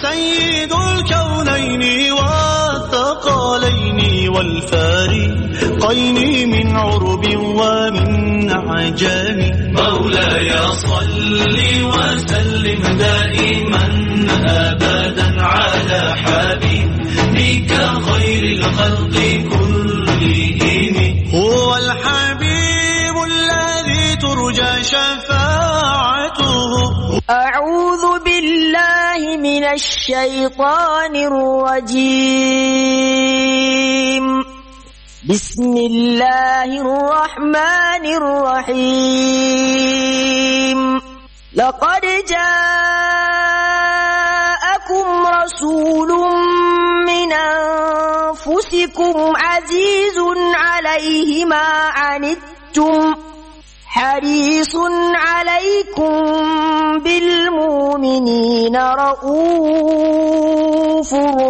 سيد الكونين والثقلين والفارقين من عرب ومن عجم مولاي صل وسلم دائما ابدا على حبيبك خير الخلق كلهم هو الحبيب الذي ترجى شفاعته أعوذ بالله من الشيطان الرجيم بسم الله الرحمن الرحيم لقد جاءكم رسول من أنفسكم عزيز عليه ما عنتم حريص عليكم بالمؤمنين رؤوف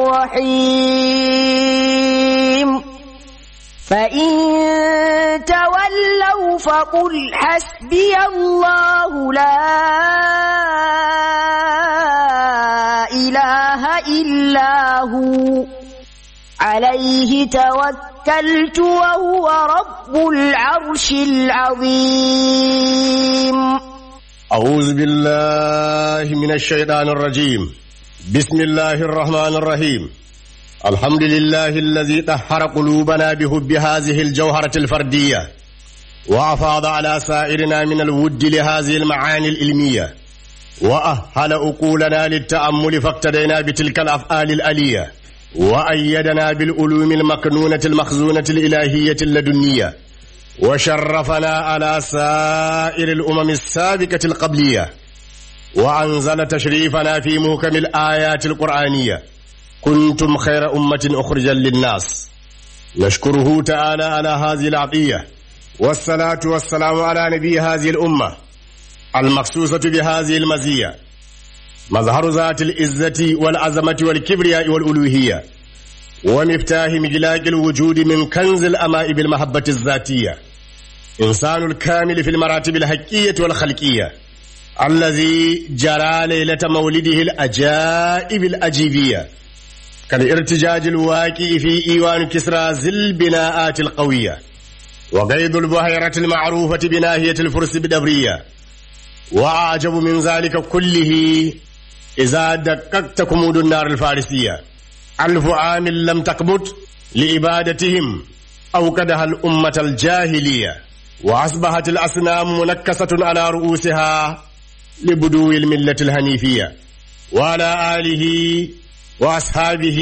رحيم فإن تولوا فقل حسبي الله لا إله إلا هو عليه توكلت وهو رب العرش العظيم أعوذ بالله من الشيطان الرجيم بسم الله الرحمن الرحيم الحمد لله الذي طهر قلوبنا بحب هذه الجوهرة الفردية وأفاض على سائرنا من الود لهذه المعاني العلمية وأهل أقولنا للتأمل فاقتدينا بتلك الأفعال الألية وأيدنا بالعلوم المكنونة المخزونة الإلهية اللدنية وشرفنا على سائر الأمم السابقة القبلية وأنزل تشريفنا في محكم الآيات القرآنية كنتم خير أمة أخرجا للناس نشكره تعالى على هذه العطية والصلاة والسلام على نبي هذه الأمة المخصوصة بهذه المزية مظهر ذات العزة والعظمة والكبرياء والألوهية ومفتاح مجلاق الوجود من كنز الأماء بالمحبة الذاتية إنسان الكامل في المراتب الحقية والخلقية الذي جرى ليلة مولده الأجائب الأجيبية كالارتجاج الواقع في إيوان كسرى ذي البناءات القوية وقيد البحيرة المعروفة بناهية الفرس بدبرية وأعجب من ذلك كله إذا دققت كمود النار الفارسية ألف عام لم تقبت لإبادتهم أوقدها الأمة الجاهلية وأصبحت الأصنام منكسة على رؤوسها لبدو الملة الهنيفية وعلى آله وأصحابه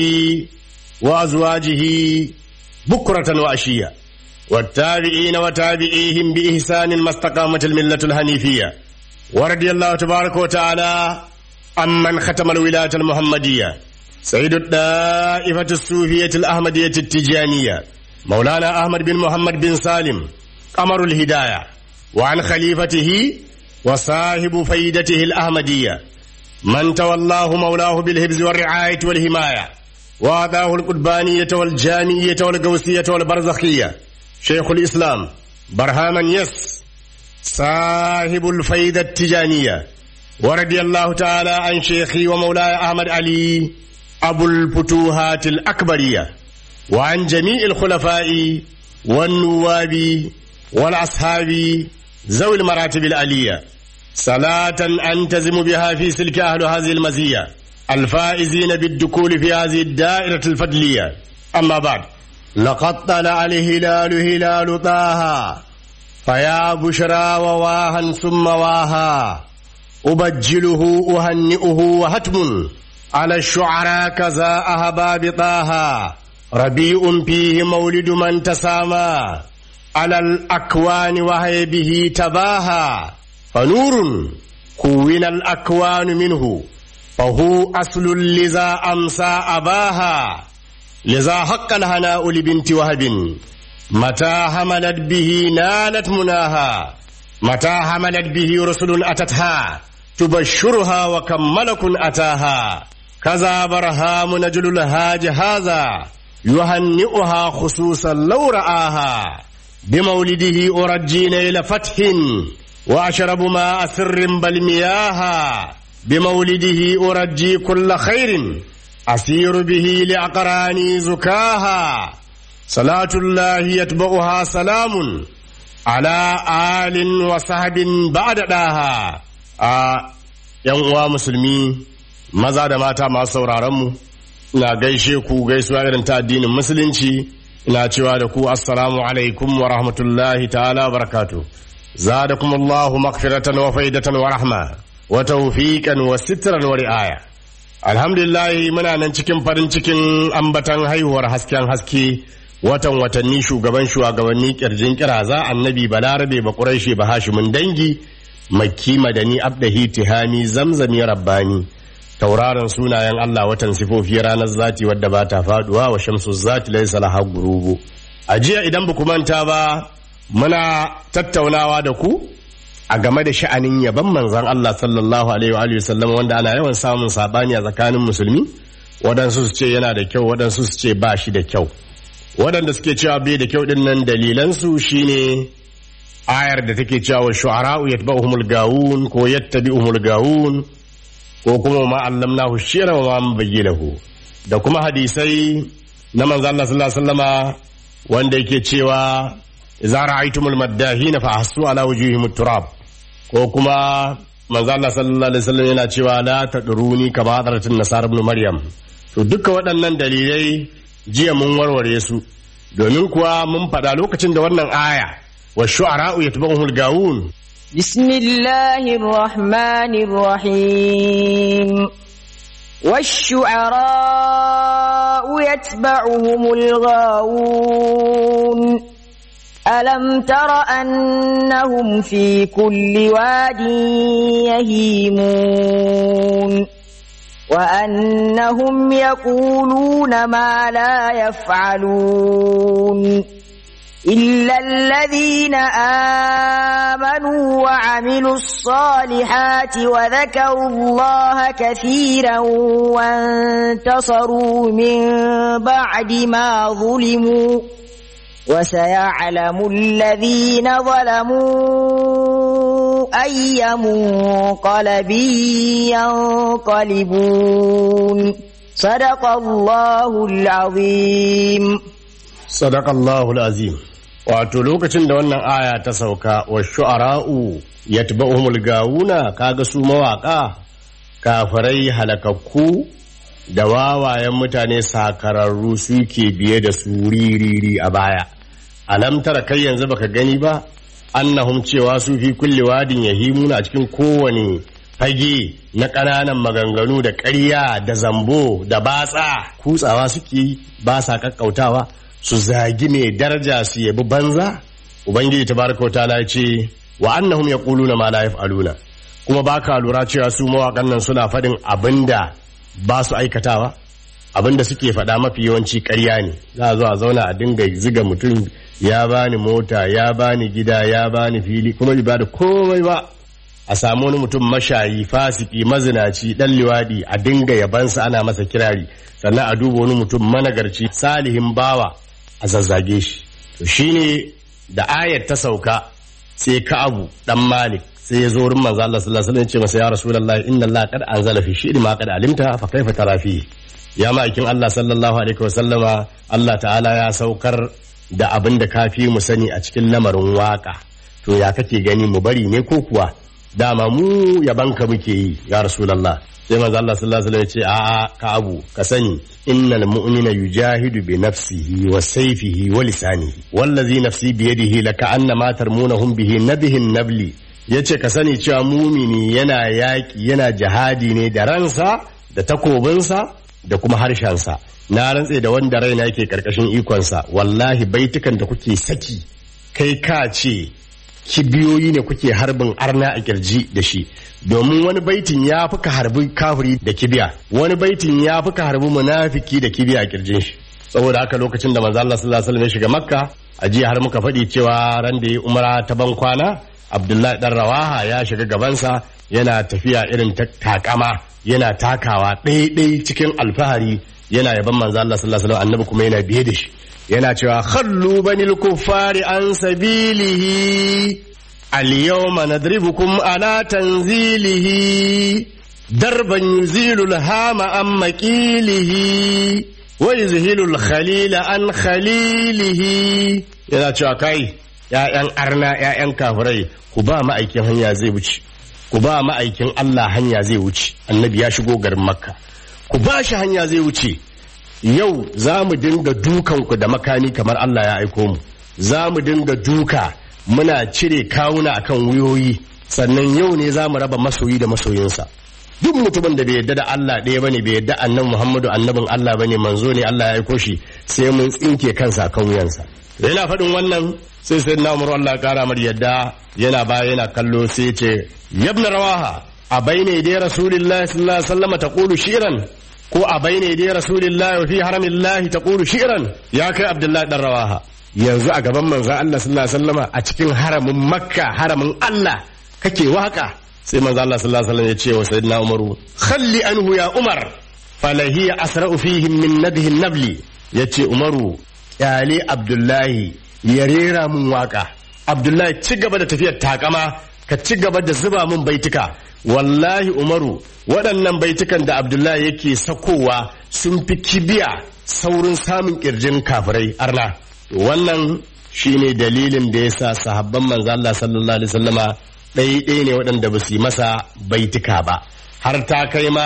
وأزواجه بكرة وأشية والتابعين وتابعيهم بإحسان ما استقامت الملة الهنيفية ورضي الله تبارك وتعالى عمن ختم الولاية المحمدية سيد الدائفة الصوفية الأحمدية التجانية مولانا أحمد بن محمد بن سالم قمر الهداية وعن خليفته وصاحب فيدته الأحمدية من تولاه مولاه بالهبز والرعاية والحماية وأعطاه القربانية والجامية والقوسية والبرزخية شيخ الإسلام برهاما يس صاحب الفيدة التجانية ورضي الله تعالى عن شيخي ومولاي أحمد علي أبو الفتوحات الأكبرية وعن جميع الخلفاء والنواب والأصحاب ذوي المراتب العلية صلاة أنتزم بها في سلك أهل هذه المزية الفائزين بالدخول في هذه الدائرة الفضلية أما بعد لقد طلع الهلال هلال طه فيا بشرى وواها ثم واها أبجله أهنئه وهتم على الشعراء كذا أهباب طه ربيع فيه مولد من تسامى على الأكوان وهي به تباهى فنور كون الأكوان منه فهو أصل لذا أمسى أباها لذا حق الهناء لبنت وهب متى حملت به نالت مناها متى حملت به رسل أتتها تبشرها وكملك أتاها كذا برهام نجل الهاج هذا يهنئها خصوصا لو رآها بمولده أرجي نيل فتح وأشرب ماء سر بل مياها بمولده أرجي كل خير أسير به لأقراني زكاها صلاة الله يتبعها سلام على آل وصحب بعد داها ‘yan uwa musulmi maza da mata masu sauraronmu ina gaishe ku gaisuwa irin ta addinin musulunci ina cewa da ku assalamu alaikum wa rahmatullahi ta'ala barakatu zadakum Allahu maghfiratan wa faidatan wa rahma wa tawfiqan wa sitran wa ri'aya alhamdulillah muna nan cikin farin cikin ambatan haihuwar hasken haske watan watanni shugaban shugabanni kirjin kiraza annabi balarabe ba quraishi ba hashimin dangi makki madani abdahi tihami zamzami rabbani tauraron sunayen Allah watan sifofi ranar zati wadda ba ta faduwa wa shamsu zati laysa laha gurubu a jiya idan ba ku manta ba muna tattaunawa da ku a game da sha'anin yaban manzon Allah sallallahu alaihi wa sallam wanda ana yawan samun sabani a tsakanin musulmi waɗansu su ce yana da kyau waɗansu su ce ba shi da kyau waɗanda suke cewa bai da kyau ɗin nan dalilansu shine ayar da take cewa shu'ara'u yatba'uhumul gawun ko yattabi'uhumul gawun ko kuma ma allamnahu shira wa ma bayyilahu da kuma hadisai na manzo Allah sallallahu alaihi wasallama wanda yake cewa idza ra'aytumul maddahina fa ahsu ala wujuhihim turab ko kuma manzo Allah sallallahu alaihi wasallam yana cewa la tadruni kama hadratin nasara ibn maryam to duka waɗannan dalilai jiya mun warware su domin kuwa mun faɗa lokacin da wannan aya والشعراء يتبعهم الغاوون بسم الله الرحمن الرحيم والشعراء يتبعهم الغاوون ألم تر أنهم في كل واد يهيمون وأنهم يقولون ما لا يفعلون إلا الذين آمنوا وعملوا الصالحات وذكروا الله كثيرا وانتصروا من بعد ما ظلموا وسيعلم الذين ظلموا أي منقلب ينقلبون صدق الله العظيم صدق الله العظيم wato lokacin da wannan aya ta sauka wa shu'ara'u yatba'uhumul gawuna kaga su mawaka kafirai halakakku da wawayen mutane sakararru suke biye da su ririri a baya alam tara kai yanzu baka gani ba annahum cewa su fi kulli wadin yahimuna a cikin kowane fage na ƙananan maganganu da ƙarya da zambo da batsa kutsawa suke ba sa kakkautawa su zagi mai daraja su yabi banza ubangiji tabaraka ta'ala ya ce wa annahum yaquluna ma la yaf'aluna kuma baka lura cewa su mawaƙan nan suna faɗin abinda ba su aikatawa abinda suke faɗa mafi yawanci ƙarya ne za a zo a zauna a dinga ziga mutum ya bani mota ya bani gida ya bani fili kuma bai bada komai ba a samu wani mutum mashayi fasiki mazinaci dan liwadi a dinga yabansa ana masa kirari sannan a duba wani mutum managarci salihin bawa a zazzage shi to shine da ayar ta sauka sai Ka'abu dan Malik sai ya zo wurin manzo Allah sallallahu alaihi wasallam ya ce masa ya rasulullahi inna Allah qad anzala fi shi'ri ma qad alimta fa kaifa tara fi ya ma'aikin Allah sallallahu alaihi wasallama Allah ta'ala ya saukar da abin da kafi mu sani a cikin lamarin waka to ya kake gani mu bari ne ko kuwa dama mu yabanka muke yi ya rasulullah sai manzo Allah sallallahu alaihi wasallam ya ce a'a ka abu ka sani innal mu'mina yujahidu bi nafsihi wa sayfihi wa lisanihi wallazi nafsi bi yadihi laka anna ma tarmunahum bihi nabihin nabli yace ka sani cewa mumini yana yaki yana jihadi ne da ransa da takobinsa da kuma harshensa na rantse da wanda raina yake karkashin ikonsa wallahi baitukan da kuke saki kai ka ce kibiyoyi ne kuke harbin arna a kirji da shi domin wani baitin ya fi ka harbi kafiri da kibiya wani baitin ya fi ka harbi munafiki da kibiya a kirjin shi saboda haka lokacin da manzo Allah sallallahu alaihi wasallam ya shiga makka a jiya har muka faɗi cewa ran da ya umara ta ban kwana abdullahi dan rawaha ya shiga gabansa yana tafiya irin ta takama yana takawa ɗaiɗai cikin alfahari yana yaban manzo Allah sallallahu alaihi wasallam annabi kuma yana biye da shi yana cewa khallu banil kuffari an sabilihi al-yawma nadribukum ala tanzilihi darban yuzilul hama an maƙilihi wa yuzhilul khalila an khalilihi yana cewa kai ‘ya'yan arna ‘ya'yan kafirai ku ba ma'aikin hanya zai wuce ku ba ma'aikin Allah hanya zai wuce annabi ya shigo garin makka ku ba shi hanya zai wuce yau za mu dinga dukanku da makami kamar Allah ya aiko mu za mu dinga duka muna cire kawuna akan wuyoyi sannan yau ne za mu raba masoyi da masoyinsa duk mutumin da bai yadda da Allah ɗaya bane bai yadda annabi Muhammadu annabin Allah bane manzo ne Allah ya aiko shi sai mun tsinke kansa kan wuyansa yana faɗin wannan sai sai na umar Allah kara mar yadda yana baya yana kallo sai ce yabna rawaha a baine dai rasulullahi sallallahu alaihi wasallam taqulu shi'ran ko a baine dai rasulullahi wa fi haramillahi taqulu shi'ran ya kai abdullahi dan rawaha yanzu a gaban manzon Allah sallallahu alaihi wasallam a cikin haramin makka haramin Allah kake waka sai manzo Allah sallallahu alaihi wasallam ya ce wa sayyidina umaru khalli anhu ya umar falahi asra'u fihim min nadhi nabli yace umaru kyale abdullahi ya rera mun waka abdullahi ci gaba da tafiyar takama ka ci gaba da zuba mun baituka wallahi umaru waɗannan baitukan da abdullahi yake sakowa sun fi kibiya saurin samun ƙirjin kafirai arna wannan shine dalilin da yasa sahabban manzo Allah sallallahu alaihi wasallama ɗaya ne waɗanda ba su yi masa baituka ba har ta kai ma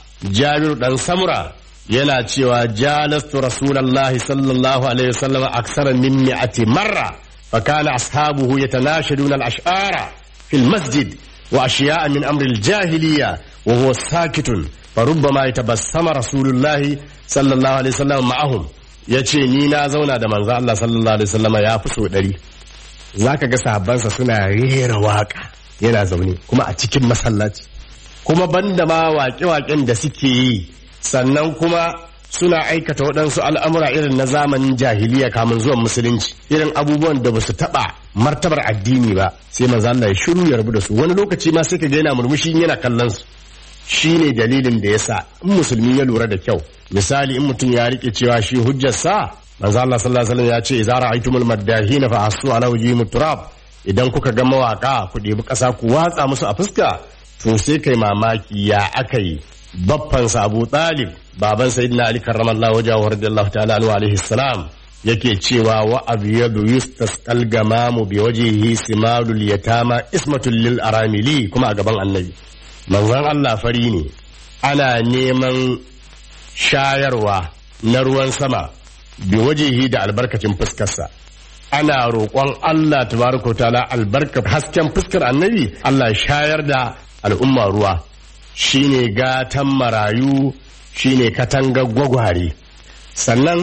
jabir dan samura yana cewa jalastu rasulallahi sallallahu alaihi wasallam aksara min mi'ati marra fa kana ashabuhu yatanashaduna al-ash'ara fi al-masjid wa ashiya'a min amri al-jahiliyya wa huwa sakitun fa rubbama yatabassama rasulullahi sallallahu alaihi wasallam ma'ahum yace ni na zauna da manzo Allah sallallahu alaihi wasallam ya fi so dari zaka ga sahabbansa suna rera waka yana zaune kuma a cikin masallaci kuma banda ma waƙe-waƙen da suke yi sannan kuma suna aikata waɗansu al'amura irin na zamanin jahiliya kamun zuwan musulunci irin abubuwan da ba su taɓa martabar addini ba sai manzo Allah ya shiru ya rabu da su wani lokaci ma sai ka ga yana murmushi yana kallon su shine dalilin da yasa in musulmi ya lura da kyau misali in mutum ya rike cewa shi hujjar sa manzo Allah sallallahu alaihi wasallam ya ce idza ra'aytumul maddahina fa asu ala wajhihim turab idan kuka ga mawaka ku ɗebi ƙasa ku watsa musu a fuska to sai kai mamaki ya aka yi baffansa abu talib baban sayyidina ali karramallahu wajahu radiyallahu ta'ala anhu alaihi salam yake cewa wa abyadu yustasqal gamamu bi wajhihi simadul yatama ismatul lil aramili kuma a gaban annabi manzon Allah fari ne ana neman shayarwa na ruwan sama bi wajhihi da albarkacin fuskarsa ana roƙon Allah tabaraka ta'ala albarka hasken fuskar annabi Allah shayar da al'umma ruwa shine gatan marayu shine katangar gwagware sannan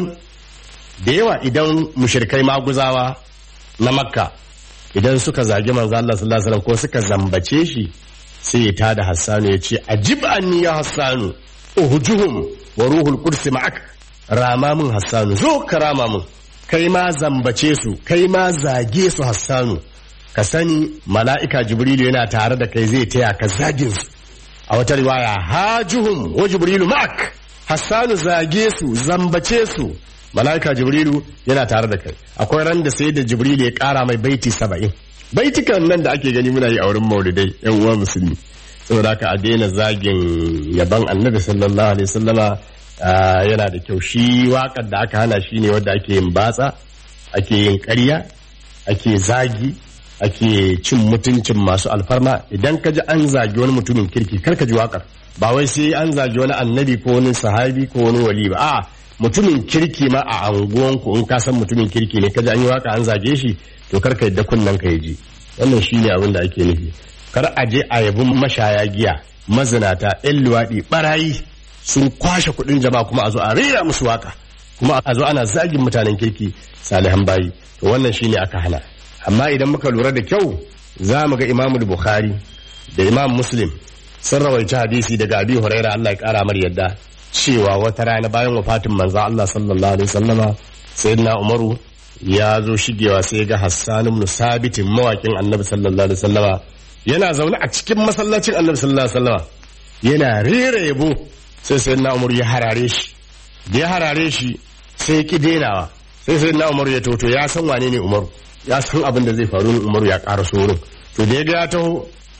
da yawa idan mushirkai maguzawa na makka idan suka zagi manzo Allah sallallahu alaihi ko suka zambace shi sai ya tada hassanu ya ce ajib anni ya hassanu uhujuhum wa ruhul qudus ma'ak rama mun hassanu zo ka rama mun kai ma zambace su kai ma zage su hassanu ka sani mala'ika jibrilu yana tare da kai zai taya ka zagin su a wata riwaya hajuhum wa jibrilu ma'ak hassanu zage su zambace su mala'ika jibrilu yana tare da kai akwai ran da sai da jibrilu ya kara mai baiti saba'in baitikan nan da ake gani muna yi a wurin maulidai yan uwa musulmi saboda haka a daina zagin yaban annabi sallallahu alaihi wasallama yana da kyau shi wakar da aka hana shi ne wadda ake yin batsa ake yin ƙarya ake zagi ake cin mutuncin masu alfarma idan ka ji an zagi wani mutumin kirki kar ka ji wakar ba wai sai an zagi wani annabi ko wani sahabi ko wani wali ba a mutumin kirki ma a anguwanku in ka san mutumin kirki ne ka ji an yi waka an zage shi to kar ka yadda kunnen ka ji wannan shine abin da ake nufi kar a je a yabi mashaya giya mazinata yan luwaɗi barayi sun kwashe kuɗin jama'a kuma a zo a rera musu waka kuma a zo ana zagin mutanen kirki salihan bayi to wannan shine aka hana amma idan muka lura da kyau za mu ga imamu bukhari da imam muslim sun rawaita hadisi daga abi huraira Allah ya kara mar yadda cewa wata rana bayan wafatin manzo Allah sallallahu alaihi wasallama sayyidina umaru ya zo shigewa sai ga hassan ibn sabit mawakin annabi sallallahu alaihi wasallama yana zaune a cikin masallacin annabi sallallahu alaihi wasallama yana rera yabo sai sayyidina umaru ya harare shi da ya harare shi sai ya ki denawa sai sayyidina umaru ya toto ya san wane ne umaru ya san abin da zai faru umaru ya ƙara wurin to da ya ga ya taho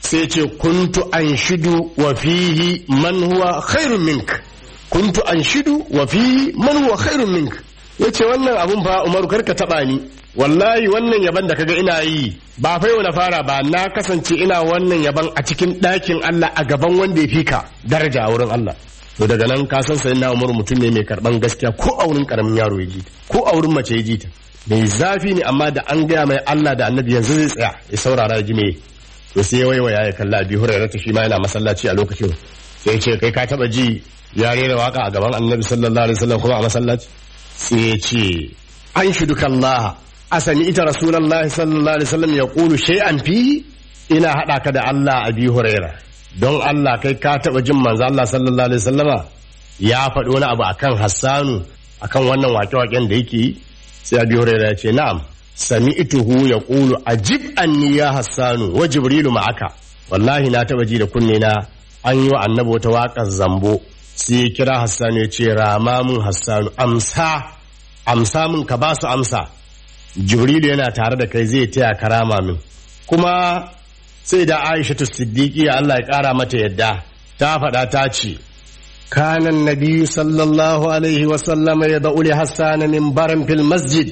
sai ce kuntu anshidu wa fihi man huwa khairun mink kuntu anshidu wa fihi man huwa khairun mink yace wannan abun fa Umaru karka taba ni wallahi wannan yaban da kaga ina yi ba fa yau na fara ba na kasance ina wannan yaban a cikin ɗakin Allah a gaban wanda ya fika daraja a wurin Allah to daga nan ka san sai na Umaru mutum ne mai karban gaskiya ko a wurin karamin yaro ya jita ko a wurin mace ya jita mai zafi ne amma da an gaya mai Allah da Annabi yanzu zai tsaya ya saurara ya ji me to sai ya waiwaya ya kalla Abi Hurairah ta shi ma yana masallaci a lokacin sai ya ce kai ka taba ji ya rera waka a gaban Annabi sallallahu alaihi wasallam kuma a masallaci sai ya ce an shuduka Allah asani ita rasulullahi sallallahu alaihi wasallam ya kulu shay'an fi ina hada ka da Allah Abi Hurairah don Allah kai ka taba jin manzo Allah sallallahu alaihi wasallama ya faɗi wani abu akan Hassanu akan wannan wake-waken da yake yi sai Abi Hurairah ya ce na'am sami'tuhu yaqulu ajib anni ya Hassanu wa Jibrilu ma'aka wallahi na taba ji da kunne na an yi wa annabi wata waƙar zambo sai ya kira Hassanu ya ce rama mun Hassanu amsa amsa mun ka ba su amsa Jibrilu yana tare da kai zai taya karama min kuma sai da Aisha Siddiqi Allah ya kara mata yadda ta faɗa ta ce كان النبي صلى الله عليه وسلم يدعو لحسان منبرا في المسجد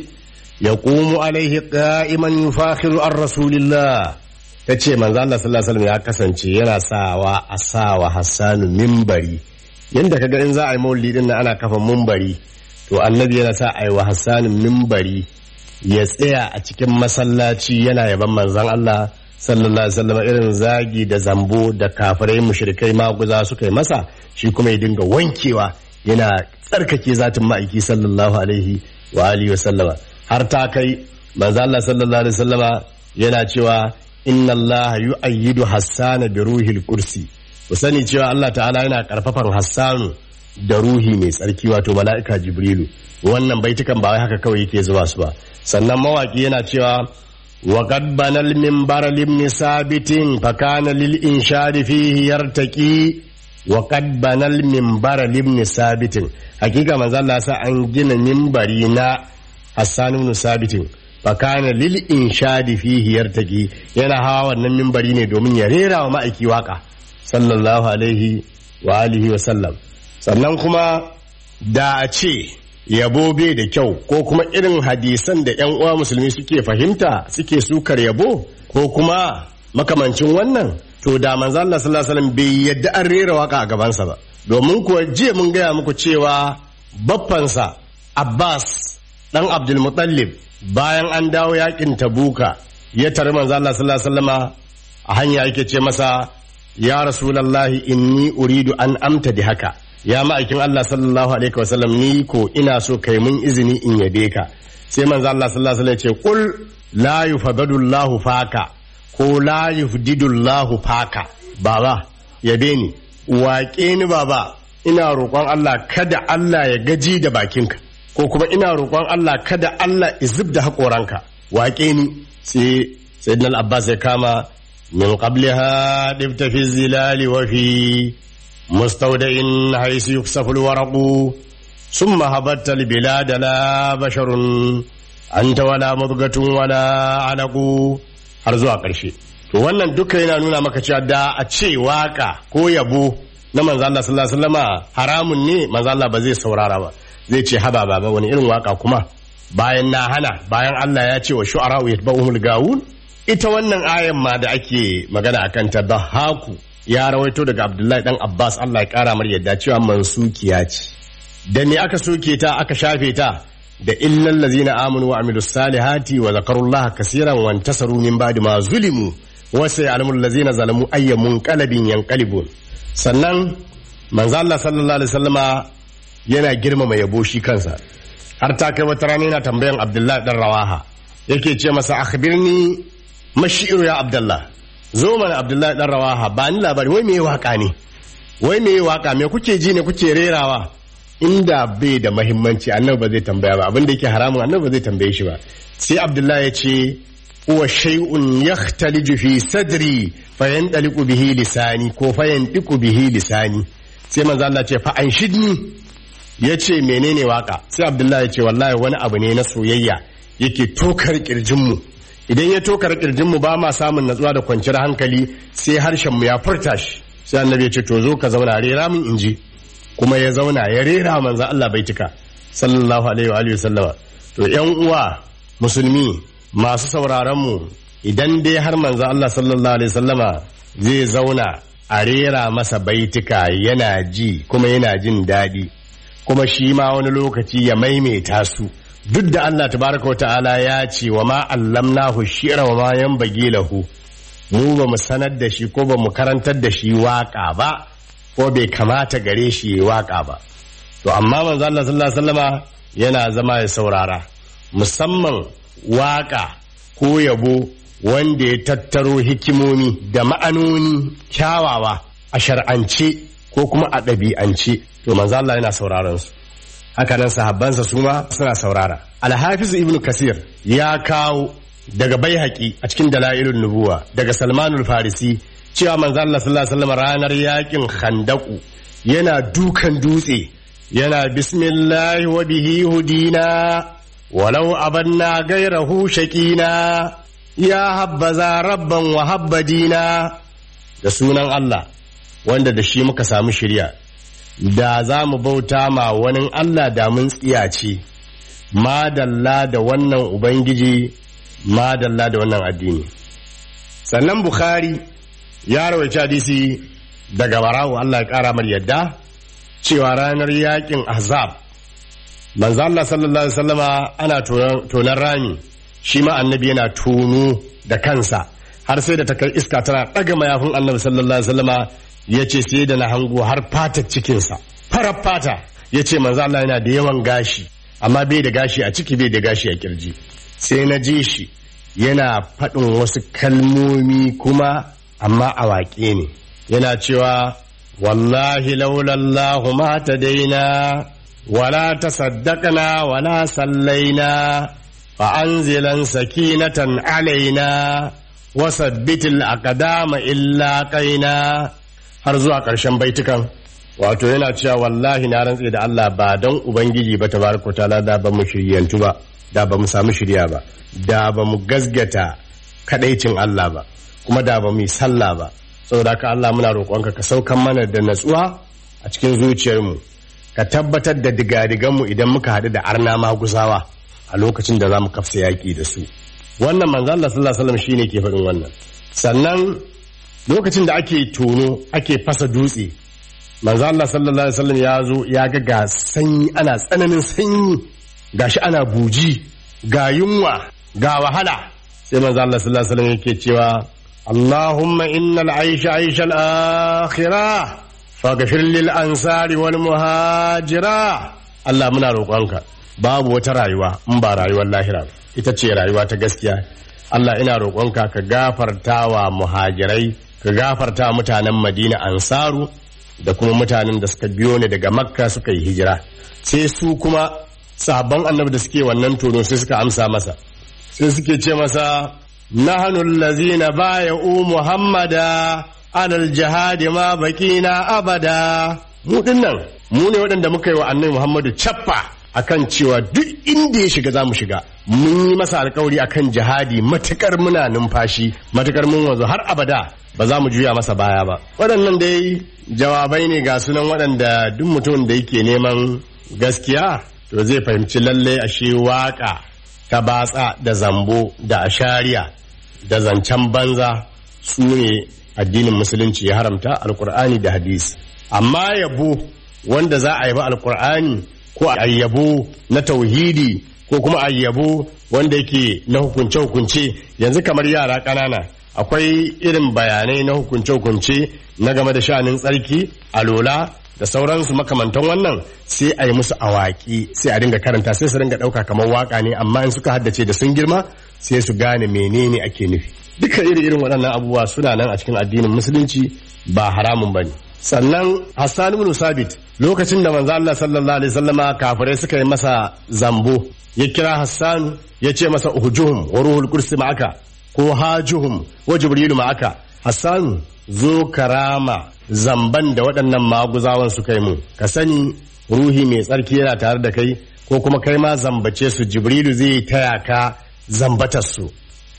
يقوم عليه قائما يفاخر عن رسول الله tace manzo Allah sallallahu alaihi wasallam ya kasance yana sawa a sawa Hassanu mimbari yanda kaga in za a yi maulidi din ana kafa mimbari to annabi yana sa a yi wa Hassanu mimbari ya tsaya a cikin masallaci yana yaban manzon Allah sallallahu alaihi wasallam irin zagi da zambo da kafirai mushrikai maguza suka yi masa shi kuma ya dinga wankewa yana tsarkake zatin ma'aiki sallallahu alaihi wa alihi wasallama har ta kai manzo Allah sallallahu alaihi wasallama yana cewa inna Allah yu'ayyidu hassana bi ruhil kursi ku sani cewa Allah ta'ala yana karfafan hassanu da ruhi mai tsarki wato mala'ika jibrilu wannan baitukan ba wai haka kawai yake zuba su ba sannan mawaki yana cewa وقد بنى المنبر لابن ثابت فكان للإنشاد فيه يرتقي وقد بنى المنبر لابن ثابت حقيقة ما زال سا أن جن منبرنا حسان بن ثابت فكان للإنشاد فيه يرتقي yana hawa wannan mimbari ne domin ya rera wa ma'aiki waka sallallahu alaihi wa alihi wa sallam sannan kuma da a ce yabo bai da kyau ko kuma irin hadisan da yan uwa musulmi suke fahimta suke sukar yabo ko kuma makamancin wannan to da manzo Allah sallallahu alaihi wasallam bai yadda an rera waka a gabansa ba domin kuwa jiya mun gaya muku cewa baffansa Abbas dan Abdul Muttalib bayan an dawo yakin Tabuka ya tare manzo Allah sallallahu alaihi wasallama a hanya yake ce masa ya rasulullahi inni uridu an amta da haka ya ma'aikin Allah sallallahu alaihi wasallam ni ko ina so kai mun izini in yabe ka sai manzo Allah sallallahu alaihi wasallam ya ce qul la yufadadu Allahu faka ko la yufdidu Allahu faka baba yabe ni waƙe ni baba ina roƙon Allah kada Allah ya gaji da bakinka ko kuma ina roƙon Allah kada Allah ya zub da haƙoranka waƙe ni sai sayyidina Abbas ya kama min qabliha dibta fi zilali wa fi مستودع حيث يكسف الورق ثم هبت البلاد لا بشر أنت ولا مضغة ولا علق har zuwa ƙarshe to wannan duka yana nuna maka cewa da a ce waka ko yabo na manzo Allah sallallahu alaihi wasallama haramun ne manzo Allah ba zai saurara ba zai ce haba baba wani irin waka kuma bayan na hana bayan Allah ya ce wa shu'ara yatba'uhumul gawun ita wannan ayan ma da ake magana akan ta haku ya rawaito daga abdullahi dan abbas allah ya kara mar yadda cewa mansukiya ce da me aka soke ta aka shafe ta da illal ladzina amanu wa amilus salihati wa zakarullaha kaseeran wa intasaru min ba'di ma zulimu wa sayalamul ladzina zalamu ayya munqalabin yanqalibun sannan manzo allah sallallahu alaihi wasallama yana girmama yabo shi kansa har ta kai wata rana yana tambayan abdullahi dan rawaha yake ce masa akhbirni mashiru ya abdullah zo mana abdullahi dan rawaha ba ni labari wai me waka ne wai me waka me kuke ji ne kuke rerawa inda bai da mahimmanci annabi ba zai tambaya ba abin da yake haramun annabi ba zai tambaye shi ba sai abdullahi ya ce huwa shay'un yaxtaliju fi sadri fayandaliqu bihi lisani ko fayandiqu bihi lisani sai manzo Allah ce fa anshidni yace menene waka sai abdullahi ya ce wallahi wani abu ne na soyayya yake tokar kirjinmu idan ya tokar kirjin mu ba ma samun natsuwa da kwanciyar hankali sai harshen mu ya furta shi sai annabi ya ce to zo ka zauna rera min inji kuma ya zauna ya rera manzo Allah bai cika sallallahu alaihi wa alihi sallama to yan uwa musulmi masu sauraron mu idan dai har manzo Allah sallallahu alaihi sallama zai zauna a rera masa baitika yana ji kuma yana jin daɗi kuma shi ma wani lokaci ya maimaita su duk da Allah tabaraka wa ta'ala ya ce wa ma allamnahu shi'ra wa ma yanbaghi lahu mu ba mu sanar da shi ko ba mu karantar da shi waka ba ko bai kamata gare shi ya waka ba to amma manzo Allah sallallahu alaihi wasallama yana zama ya saurara musamman waka ko yabo wanda ya tattaro hikimomi da ma'anoni kyawawa a shar'ance ko kuma a ɗabi'ance to manzo Allah yana sauraron su haka nan sahabbansa su ma suna saurara alhafiz ibn kasir ya kawo daga baihaqi a cikin dalailun nubuwa daga salmanul farisi cewa manzo Allah sallallahu alaihi wasallam ranar yakin khandaku yana dukan dutse yana bismillahi wa bihi hudina walau abanna gairahu shaqina ya habbaza rabban wa habbadina da sunan Allah wanda da shi muka samu shirya da za mu bauta ma wani Allah da mun tsiyace madalla da wannan ubangiji madalla da wannan addini sannan bukhari ya rawaita hadisi daga barawo Allah ya kara mar yadda cewa ranar yakin ahzab manzo Allah sallallahu alaihi wasallama ana tonan rami shi ma annabi yana tono da kansa har sai da ta kai iska tana ɗaga mayafin annabi sallallahu alaihi wasallama ya ce sai da na hango har fatar cikinsa farar fata ya ce manzo Allah yana da yawan gashi amma bai da gashi a ciki bai da gashi a kirji sai na ji shi yana faɗin wasu kalmomi kuma amma a waƙe ne yana cewa wallahi laulallahu ma ta daina wala tasaddaqna wala sallaina fa anzilan sakinatan alaina wasabbitil aqdama illa qaina har zuwa ƙarshen baitukan wato yana cewa wallahi na rantse da Allah ba don ubangiji ba tabaraka ta'ala da ba mu shiryantu ba da ba mu samu shirya ba da ba mu gazgata kadaicin Allah ba kuma da ba mu yi sallah ba saboda ka Allah muna roƙonka ka saukan mana da natsuwa a cikin zuciyarmu ka tabbatar da digadiganmu idan muka haɗu da arna maguzawa a lokacin da za mu kafsa yaƙi da su wannan manzo Allah sallallahu alaihi wasallam shine ke faɗin wannan sannan lokacin da ake tono ake fasa dutse manzo Allah sallallahu alaihi wasallam ya zo ya ga ga sanyi ana tsananin sanyi gashi ana buji ga yunwa ga wahala sai manzo Allah sallallahu alaihi wasallam yake cewa Allahumma innal aisha aisha al-akhirah faghfir lil ansari wal muhajira Allah muna roƙonka babu wata rayuwa in ba rayuwar lahira ita ce rayuwa ta gaskiya Allah ina roƙonka ka gafarta wa muhajirai ka gafarta mutanen Madina ansaru da kuma mutanen da suka biyo ne daga makka suka yi hijira sai su kuma sabon annabi da suke wannan tono sai suka amsa masa sai suke ce masa nahnu allazina baya'u muhammada alal jihadi ma bakina abada mu dinnan mu ne waɗanda muka yi wa annabi muhammadu cappa akan cewa duk inda ya shiga za mu shiga mun yi masa alkawari akan jihadi matukar muna numfashi matukar mun wanzu har abada ba za mu juya masa baya ba waɗannan dai jawabai ne ga sunan waɗanda duk mutumin da yake neman gaskiya to zai fahimci lalle ashe waka ta batsa da zambo da ashariya da zancen banza su ne addinin musulunci ya haramta alkur'ani da hadisi amma yabo wanda za a yabi alkur'ani ko a yabo na tauhidi ko kuma a yabo wanda yake na hukunce-hukunce yanzu kamar yara ƙanana akwai irin bayanai na hukunce-hukunce na game da sha'anin tsarki alola da sauransu makamantan wannan sai a yi musu awaki sai a dinga karanta sai su dinga ɗauka kamar waka ne amma in suka haddace da sun girma sai su gane menene ake nufi duka iri irin waɗannan abubuwa suna nan a cikin addinin musulunci ba haramun bane sannan Hassan ibn Sabit lokacin da manzo Allah sallallahu alaihi wasallama kafirai suka yi masa zambo ya kira Hassan ya ce masa uhjuhum wa ruhul kursi ma'aka ko hajuhum wa jibrilu ma'aka Hassan zo karama zamban da waɗannan maguzawan suka yi mu ka sani ruhi mai tsarki yana tare da kai ko kuma kai ma zambace su jibrilu zai taya ka zambatar su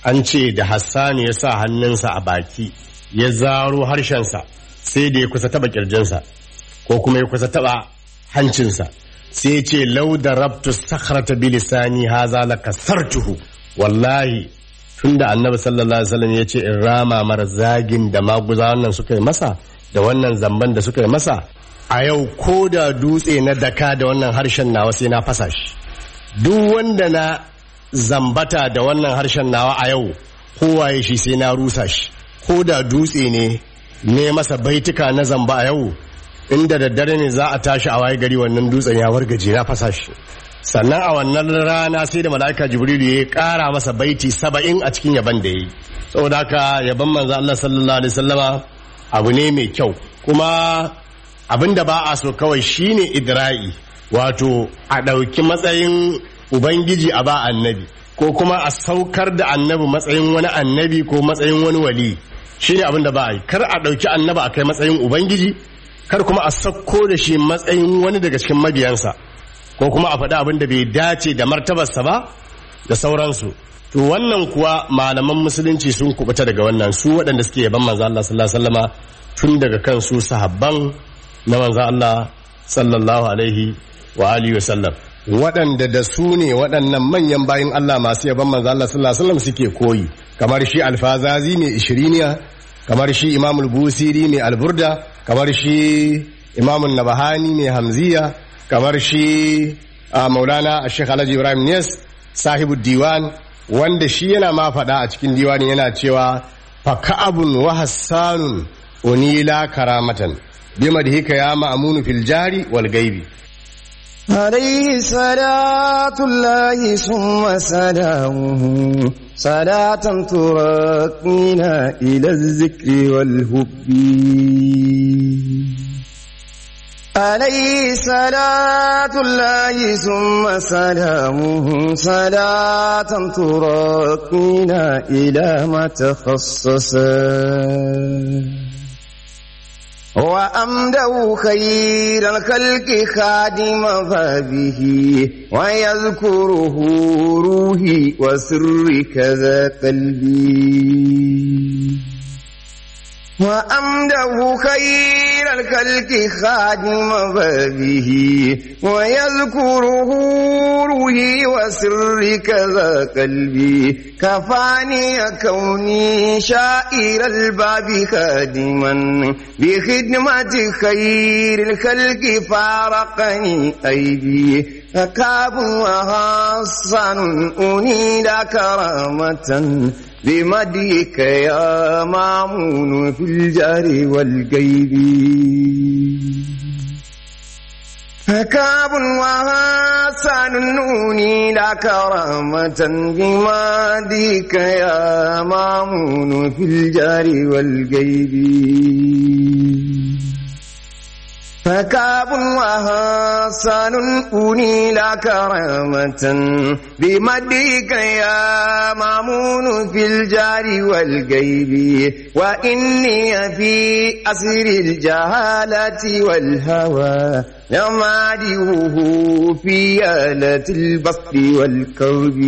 an ce da hassani ya sa hannunsa a baki ya zaro harshensa sai da ya kusa taba kirjinsa ko kuma ya kusa taba hancinsa sai ya ce lau da rabtu sakhrata bi lisani haza la kasartuhu wallahi tunda annabi sallallahu alaihi wasallam ya ce in rama mara zagin da maguza wannan suka yi masa da wannan zamban da suka yi masa a yau ko da dutse na daka da wannan harshen nawa sai na fasa shi duk wanda na zambata da wannan harshen nawa a yau kowaye shi sai na rusa shi ko da dutse ne ne masa baituka na zamba a yau inda daddare ne za a tashi a waye gari wannan dutsen ya wargaje na fasa shi sannan a wannan rana sai da mala'ika jibrilu ya kara masa baiti saba'in a cikin yaban da ya yi saboda haka yaban manzo Allah sallallahu alaihi wasallama abu ne mai kyau kuma abin da ba a so kawai shine idra'i wato a ɗauki matsayin ubangiji a ba annabi ko kuma a saukar da annabi matsayin wani annabi ko matsayin wani wali shine abin da ba a yi kar a ɗauki annabi a kai matsayin ubangiji kar kuma a sauko da shi matsayin wani daga cikin mabiyansa ko kuma a faɗi abin da bai dace da martabarsa ba da sauransu to wannan kuwa malaman musulunci sun kubuta daga wannan su waɗanda suke yaban manzo Allah sallallahu alaihi wasallama tun daga kan su sahabban na manzo Allah sallallahu alaihi wa alihi wasallam waɗanda da su ne waɗannan manyan bayin Allah masu yaban manzo Allah sallallahu alaihi wasallam suke koyi kamar shi alfazazi mai ishiriniya kamar shi imamul busiri mai alburda kamar shi imamun nabahani mai hamziya kamar shi a maulana a shekh alhaji ibrahim nes sahibu diwan wanda shi yana ma faɗa a cikin diwani yana cewa fa ka'abun wa hassanun unila karamatan bima da hika ya ma'amunu fil jari wal gaibi عليه صلاة الله ثم سلامه صلاة تراكمنا إلى الذكر والهب عليه صلاة الله ثم سلامه صلاة تراكمنا إلى ما تخصصا وأمده خير الخلق خادم فبه ويذكره روحي وسر كذا قلبي وأمده خير الخلق خادم فبه ويذكره روحي وسر كذا قلبي كفاني كوني شائر الباب خادما بخدمة خير الخلق فارقني أيدي فكاب وحسن أنيل كرامة بمديك يا مامون في الجار والقيد فكاب وحسن نوني لا كرامة بمديك يا مامون في الجار والقيد فكاب وحسن أنيل كرامة بمديك يا مامون في الجار والغيب وإني في أسر الجهالة والهوى يماديه في آلة البسط والكرب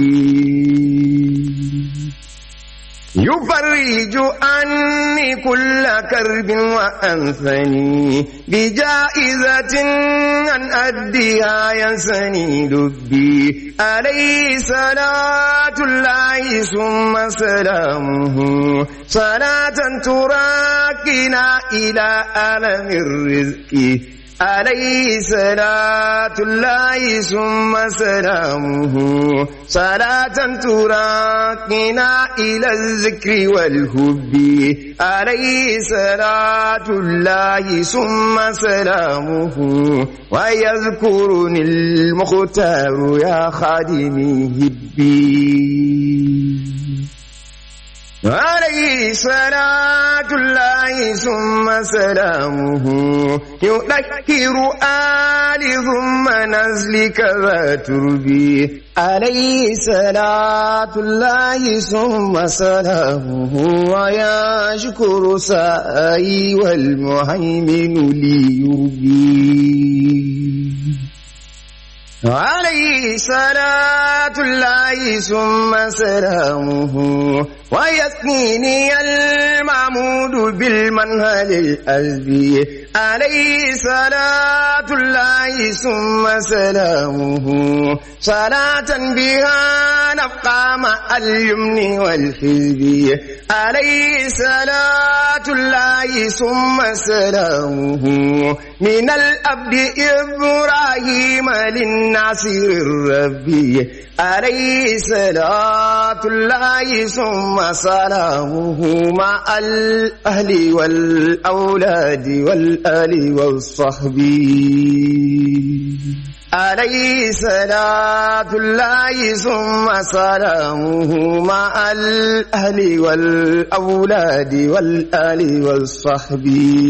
يفرج عني كل كرب وأنثني بجائزة أن أديها ينسني لبي عليه صلاة الله ثم سلامه صلاة تراكنا إلى ألم الرزق عليه صلاة الله ثم سلامه صلاة تراقنا إلى الذكر والهب عليه صلاة الله ثم سلامه ويذكرني المختار يا خادمي هبي عليه صلاة الله ثم سلامه يذكر آل ثم نزلك ذا تربي عليه صلاة الله ثم سلامه ويشكر سائي والمهيمن لي يربي عليه صلاة الله ثم سلامه ويثنيني المعمود بالمنهل الأزبي عليه صلاة الله ثم سلامه صلاة بها نبقى مع اليمن والحزب عليه صلاة الله ثم سلامه من الأبد إبراهيم للناصر الربي عليه صلاة الله ثم سلامه مع الأهل والأولاد والآل والصحب عليه صلاة الله ثم سلامه مع الأهل والأولاد والآل والصحب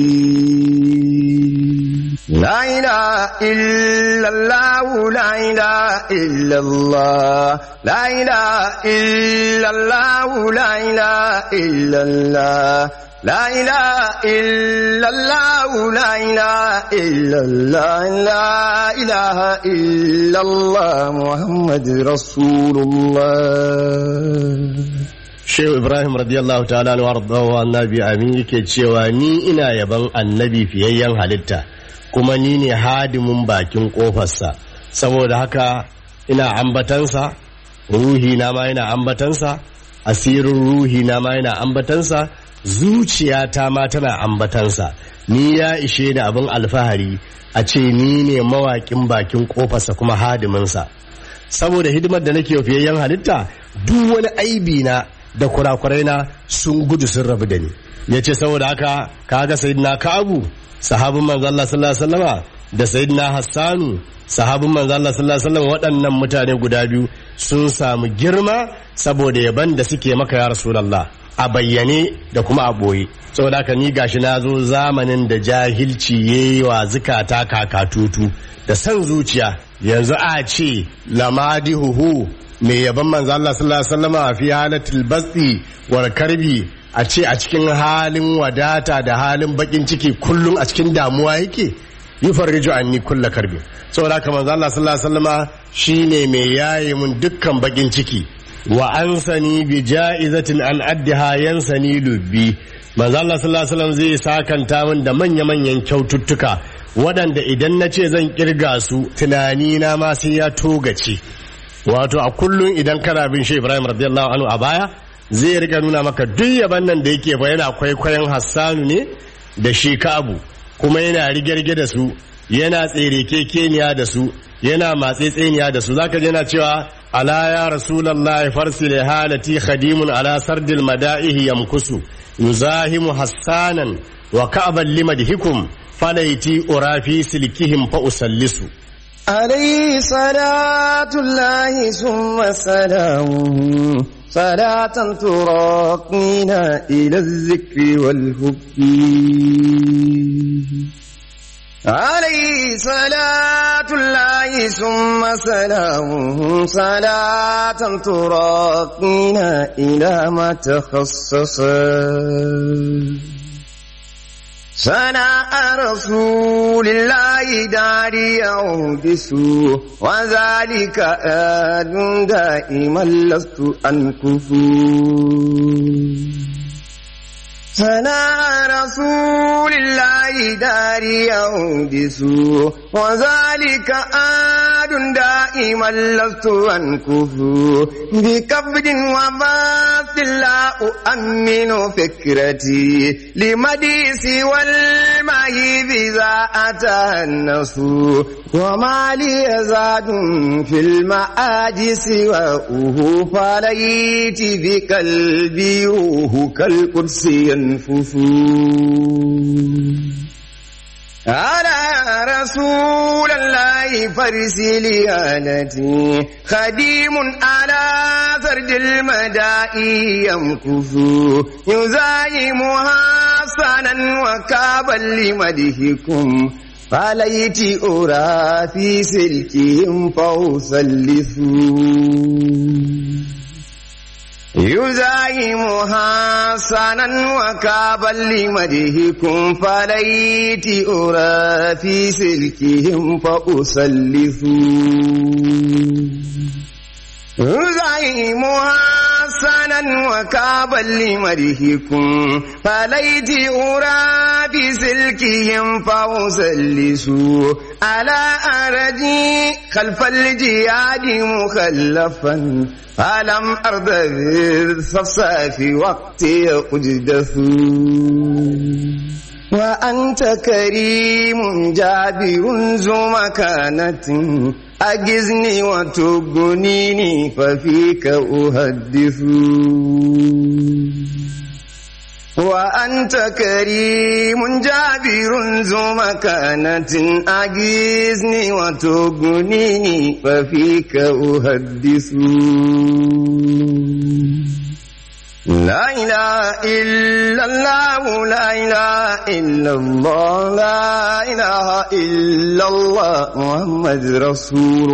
لا إله إلا الله لا إله إلا الله لا إله إلا الله لا إله إلا الله لا إله إلا الله لا إله إلا الله لا إله إلا الله محمد رسول الله Shehu Ibrahim radiyallahu ta'ala wa ardahu annabi amin yake cewa ni ina yaban annabi fiyayyen halitta kuma ni ne hadimin bakin kofarsa saboda haka ina ambatansa ruhi na ma yana ambatansa asirin ruhi na ma yana ambatansa zuciyata ma tana ambatansa ni ya ishe da abin alfahari a ce ni ne mawaƙin bakin kofarsa kuma hadiminsa saboda hidimar da nake fiyayyen halitta duk wani aibi na da kurakurai na sun gudu sun rabu da ni ya ce saboda haka kaga sayyidina kabu sahabin manzo Allah sallallahu alaihi wasallama da sayyidina hassanu sahabin manzo Allah sallallahu alaihi wasallama waɗannan mutane guda biyu sun samu girma saboda yaban da suke maka ya rasulullah a bayyane da kuma a boye saboda haka ni gashi na zo zamanin da jahilci yayi wa zukata kakatutu da san zuciya yanzu a ce lamadihuhu mai yaban manzo Allah sallallahu alaihi wasallama fi halatil basti wal karbi a ce a cikin halin wadata da halin bakin ciki kullum a cikin damuwa yake yufarriju anni kulla karbi saboda haka manzo Allah sallallahu alaihi wasallama shine mai yaye mun dukkan bakin ciki wa ansani bi ja'izatin an addiha yansani lubbi manzo Allah sallallahu alaihi wasallam zai sakanta min da manya manyan kyaututtuka waɗanda idan na ce zan kirga su tunani na ma sai ya togace wato a kullum idan kana bin shi Ibrahim radiyallahu anhu a baya zai rika nuna maka duk yaban nan da yake fa yana kwaikwayon Hassanu ne da shi Kabu kuma yana rige da su yana tsere kekeniya da su yana matsetseniya da su zaka je yana cewa ala ya rasulullahi farsil halati khadimun ala sardil mada'ihi yamkusu yuzahimu hassanan wa ka'ban limadhikum falaiti urafi silkihim fa usallisu عليه صلاة الله ثم سلامه صلاة تراقينا إلى الذكر والحب عليه صلاة الله ثم سلامه صلاة تراقينا إلى ما تخصص سناء رسول الله داري يحدث وذلك آد دائما لست أنكف سناء رسول الله داري يحدث وذلك آد دائما لست أنكف بكبد وباث لا أؤمن فكرتي لمديس والمهيب إذا أتى النص وما لي زاد في المآجس وأوه فليت بقلبي روح كالقدس ينفث على رسول الله فرسل آلتي خديم على فرد المدائي يمكث يزايم حسنا وكابا لمدهكم فليت أرى في سلكهم فأسلثوا يزايم حسنا وكابا لمدهكم فليت أرى في سلكهم فأسلثوا يزايم حسنا وكابا لمدهكم فليت أرى بسلكهم فأسلسوا على أرجي خلف الجياد مخلفا فلم أرض بالصفصاف وقت أجدث وأنت كريم جابر ذو مكانة أجزني وتغنيني ففيك أحدث وأنت كريم جابر ذو مكانة أجزني وتغنيني ففيك أحدث لا إله إلا الله لا إله إلا الله لا إله إلا الله محمد رسول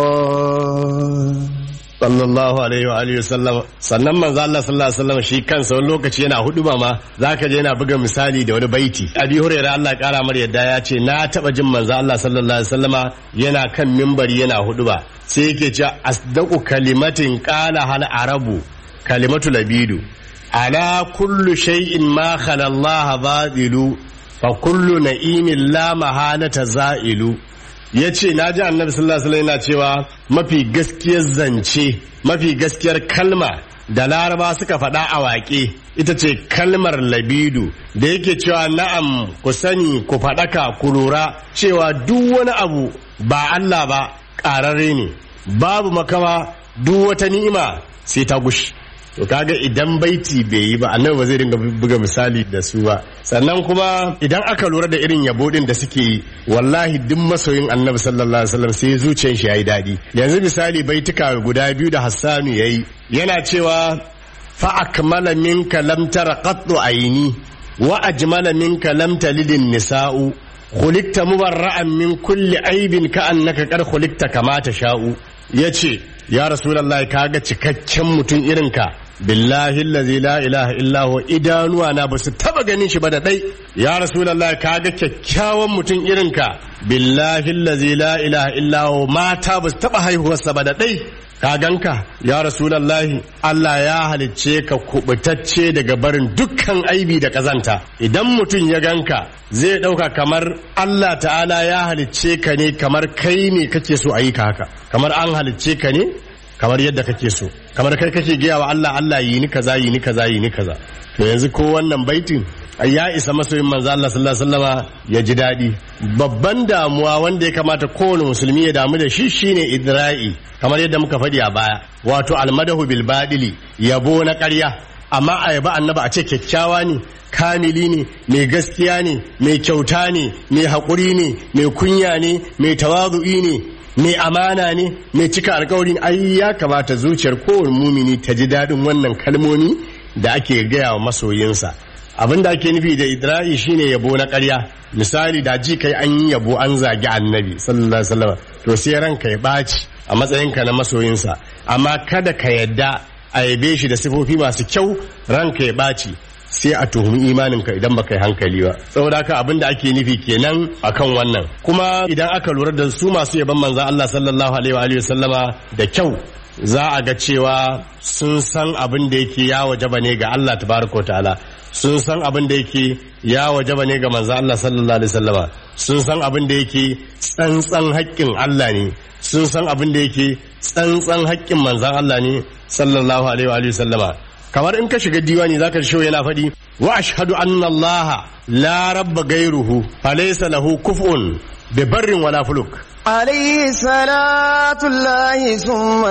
الله sallallahu alaihi wa alihi wasallam sannan manzo Allah sallallahu alaihi wasallam shi kansa wani lokaci yana hudu ma zaka je yana buga misali da wani baiti abi hurairah Allah ya kara mar yadda ya ce na taba jin manzo Allah sallallahu alaihi wasallama yana kan mimbari yana hudu ba sai yake cewa asdaqu kalimatin qala hal arabu kalimatu labidu ala kullu shay'in ma khala Allah badilu fa kullu na'imin la mahanata za'ilu ya ce na ji annabi sallallahu alaihi yana cewa mafi gaskiyar zance mafi gaskiyar kalma da laraba suka faɗa a waƙe ita ce kalmar labidu da yake cewa na'am ku sani ku faɗaka ku lura cewa duk wani abu ba Allah ba ƙararre ne babu makama duk wata ni'ima sai ta gushi to kaga idan baiti bai yi ba annabi ba zai dinga buga misali da su ba sannan kuma idan aka lura da irin yabo din da suke yi wallahi duk masoyin annabi sallallahu alaihi wasallam sai zuciyar shi yayi dadi yanzu misali baituka guda biyu da Hassanu yayi yana cewa fa akmala minka lam tara qattu aini wa ajmala minka lam talidin nisa'u khuliqta mubarra'an min kulli aibin ka annaka qad khuliqta kama tasha'u yace ya rasulullahi kaga cikakken mutum irinka billahi allazi la ilaha illa huwa idanuwa na basu taba ganin shi ba da dai ya rasulullahi kaga kyakkyawan mutum irinka billahi allazi la ilaha illa huwa mata basu taba haihuwarsa ba da dai ka ganka ya rasulallahi Allah ya halicce ka kubutacce daga barin dukkan aibi da kazanta idan mutum ya ganka zai dauka kamar Allah ta'ala ya halicce ka ne kamar kai ne kake so a yi ka haka kamar an halicce ka ne kamar yadda kake so kamar kai kake gaya wa Allah Allah yi ni kaza yi ni kaza yi ni kaza to yanzu ko wannan baitin ya isa masoyin manzo Allah sallallahu alaihi wasallama ya ji daɗi babban damuwa wanda ya kamata kowane musulmi ya damu da shi shine idra'i kamar yadda muka faɗi a baya wato almadahu bil badili yabo na ƙarya amma a yaba annaba a ce kyakkyawa ne kamili ne mai gaskiya ne mai kyauta ne mai haƙuri ne mai kunya ne mai tawazu'i ne mai amana ne mai cika alkawari ai ya kamata zuciyar kowane mumini ta ji daɗin wannan kalmomi da ake gaya wa masoyinsa abin da ake nufi da idra'i shine yabo na ƙarya misali da ji kai an yi yabo an zagi annabi sallallahu alaihi wasallam to sai ranka ya ɓaci a matsayinka na masoyinsa amma kada ka yadda a yabe shi da sifofi masu kyau ranka ya ɓaci sai a tuhumi imaninka idan baka yi hankali ba saboda haka abin da ake nufi kenan akan wannan kuma idan aka lura da su masu yaban manzon Allah sallallahu alaihi wa sallama da kyau za a ga cewa sun san abin da yake ya wajaba ne ga Allah tabaraka ta'ala sun san abin da yake ya wajaba ne ga manzo Allah sallallahu alaihi wasallama sun san abin da yake tsantsan haƙƙin Allah ne sun san abin da yake tsantsan haƙƙin manzon Allah ne sallallahu alaihi wa sallama kamar in ka shiga diwani zaka shi yana faɗi wa ashhadu anna Allah la rabba gairuhu falaysa lahu kuf'un bi barrin wala fuluk عليه صلاة الله ثم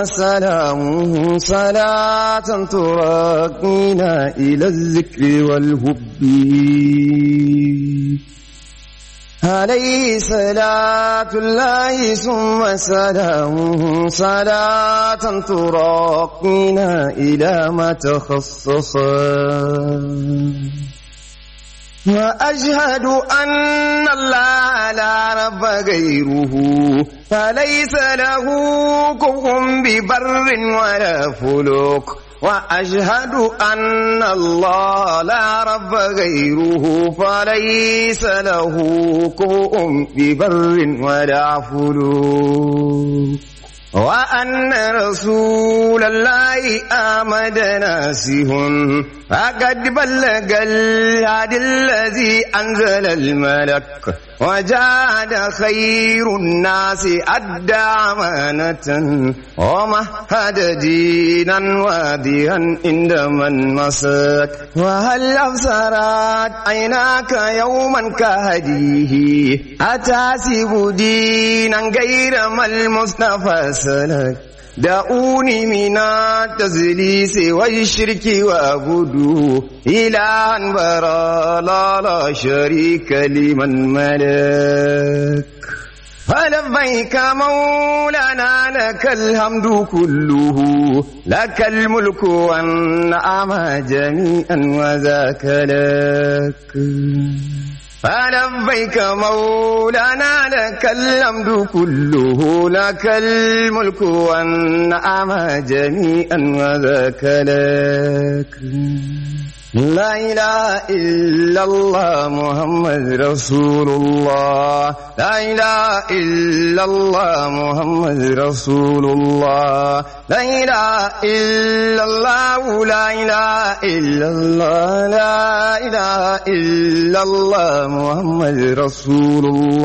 سلامه صلاة تراقينا إلى الذكر والهب عليه صلاة الله ثم سلامه صلاة تراقينا إلى ما تخصصا وأشهد أن الله لا رب غيره فليس له كفء ببر ولا فلوك وأشهد أن الله لا رب غيره فليس له كفء ببر ولا فلوك وأن رسول الله آمد ناسه فقد بلغ الهدي الذي أنزل الملك وجاد خير الناس أدى أمانة ومهد دينا واديا عند من مسك وهل أبصرت عيناك يوما كهديه أتاسب دينا غير ما المصطفى سلك دعوني من التزليس والشرك وأعبدوا إلها برا لا لا شريك لمن ملك فلبيك مولانا لك الحمد كله لك الملك والنعم جميعا وذاك لك فلبيك مولانا لك الحمد كله لك الملك والنعم جميعا وذاك لك لا إله إلا الله محمد رسول الله لا إله إلا الله محمد رسول الله لا إله إلا الله لا إله إلا الله لا إله إلا الله محمد رسول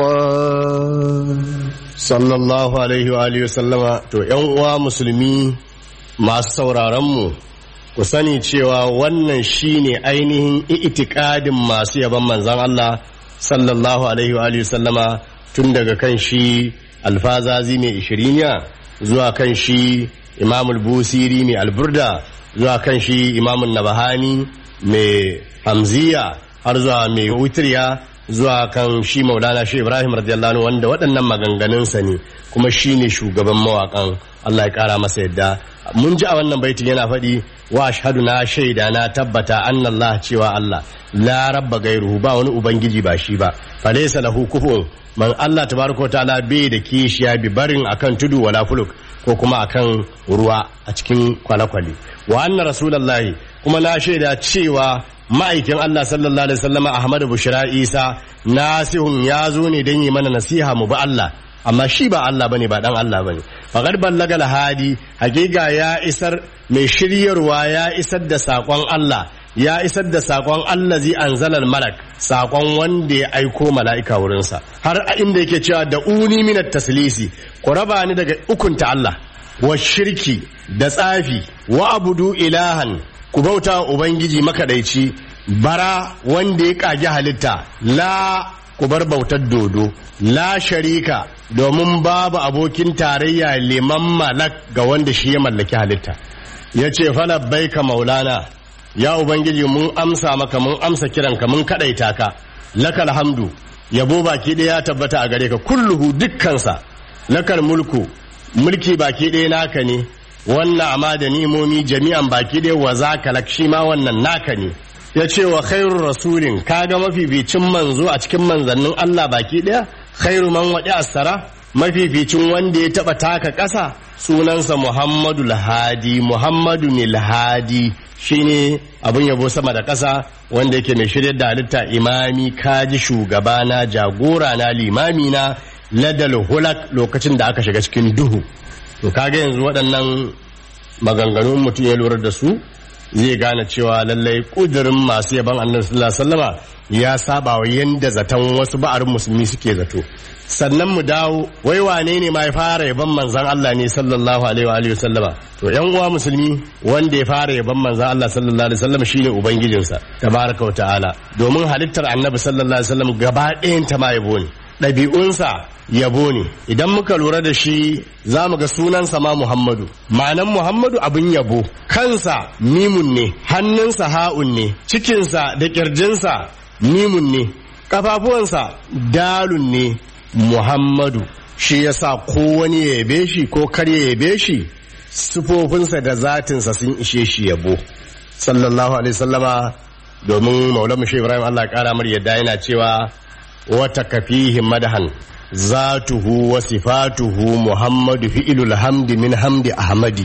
الله sallallahu alaihi wa alihi sallama to yan uwa musulmi masu sauraron mu ku sani cewa wannan shine ainihin itikadin masu yaban manzon Allah sallallahu alaihi wa alihi sallama tun daga kan shi alfazazi mai ishiriniya zuwa kan shi imamul busiri mai alburda zuwa kan shi imamun nabahani mai hamziya har zuwa mai wutriya zuwa kan shi maulana shi ibrahim radiyallahu anhu wanda waɗannan maganganunsa ne kuma shi ne shugaban mawaƙan allah ya ƙara masa yadda mun ji a wannan baitin yana faɗi wa ashhadu na shaida na tabbata annallah cewa allah la rabba gairuhu ba wani ubangiji ba shi ba falaysa lahu kufuwan man allah tabaraka ta'ala bai da kishiya bi barin akan tudu wala fuluk ko kuma akan ruwa a cikin kwale-kwale wa anna rasulullahi kuma na shaida cewa ma'aikin Allah sallallahu alaihi wasallama Ahmadu Bushra Isa nasihun ya zo ne don yi mana nasiha mu ba Allah amma shi ba Allah bane ba dan Allah bane faqad ballaga hadi hakika ya isar mai shiryarwa ya isar da sakon Allah ya isar da sakon Allah zai anzalal malak sakon wanda ya aiko mala'ika wurinsa har a inda yake cewa da uni minat taslisi ku raba ni daga ukunta Allah wa shirki da tsafi wa abudu ilahan ku bauta wa Ubangiji makaɗaici bara wanda ya ƙage halitta la ku bar bautar dodo la sharika domin babu abokin tarayya liman malak ga wanda shi ya mallaki halitta ya ce ka maulana ya Ubangiji mun amsa maka mun amsa kiranka mun kaɗaita ka lakal hamdu yabo baki ɗaya ya tabbata a gare ka kulluhu dukkansa lakal mulku mulki baki ɗaya naka ne wannan amma da nimomi jami'an baki dai wa za ka lakshi ma wannan naka ne ya ce wa khairu rasulin kaga mafificin manzo a cikin manzannin Allah baki daya khairu man waɗi asara mafificin wanda ya taɓa taka ƙasa sunansa Muhammadu Lahadi Muhammadu ne Lahadi shine abin yabo sama da ƙasa wanda yake mai shirya da halitta imami kaji shugabana jagora na limami na ladal hulak lokacin da aka shiga cikin duhu to kaga yanzu waɗannan maganganun mutum ya lura da su zai gane cewa lallai ƙudurin masu yaban annabi sallallahu alaihi wasallama ya saba wa yanda zaton wasu ba'arin musulmi suke zato sannan mu dawo wai wane ne ma ya fara yaban manzan Allah ne sallallahu alaihi wa alihi wasallama to yan uwa musulmi wanda ya fara yaban manzan Allah sallallahu alaihi wasallam shine ubangijinsa tabaraka wa ta'ala domin halittar annabi sallallahu alaihi wasallam gaba ɗayan ta ma yabo ne ɗabi'unsa yabo ne idan muka lura da shi za mu ga sunansa ma Muhammadu ma'anan Muhammadu abin yabo kansa mimun ne hannunsa ha'un ne cikinsa da ƙirjinsa mimun ne ƙafafuwansa dalun ne Muhammadu shi yasa ko wani ya yabe shi ko kar ya yabe shi sufofinsa da zatinsa sun ishe shi yabo sallallahu alaihi sallama domin maulamu shi ibrahim allah kara mar yadda yana cewa wata kafihi madahan zatuhu wa sifatuhu muhammadu fi'ilul hamdi min hamdi ahmadi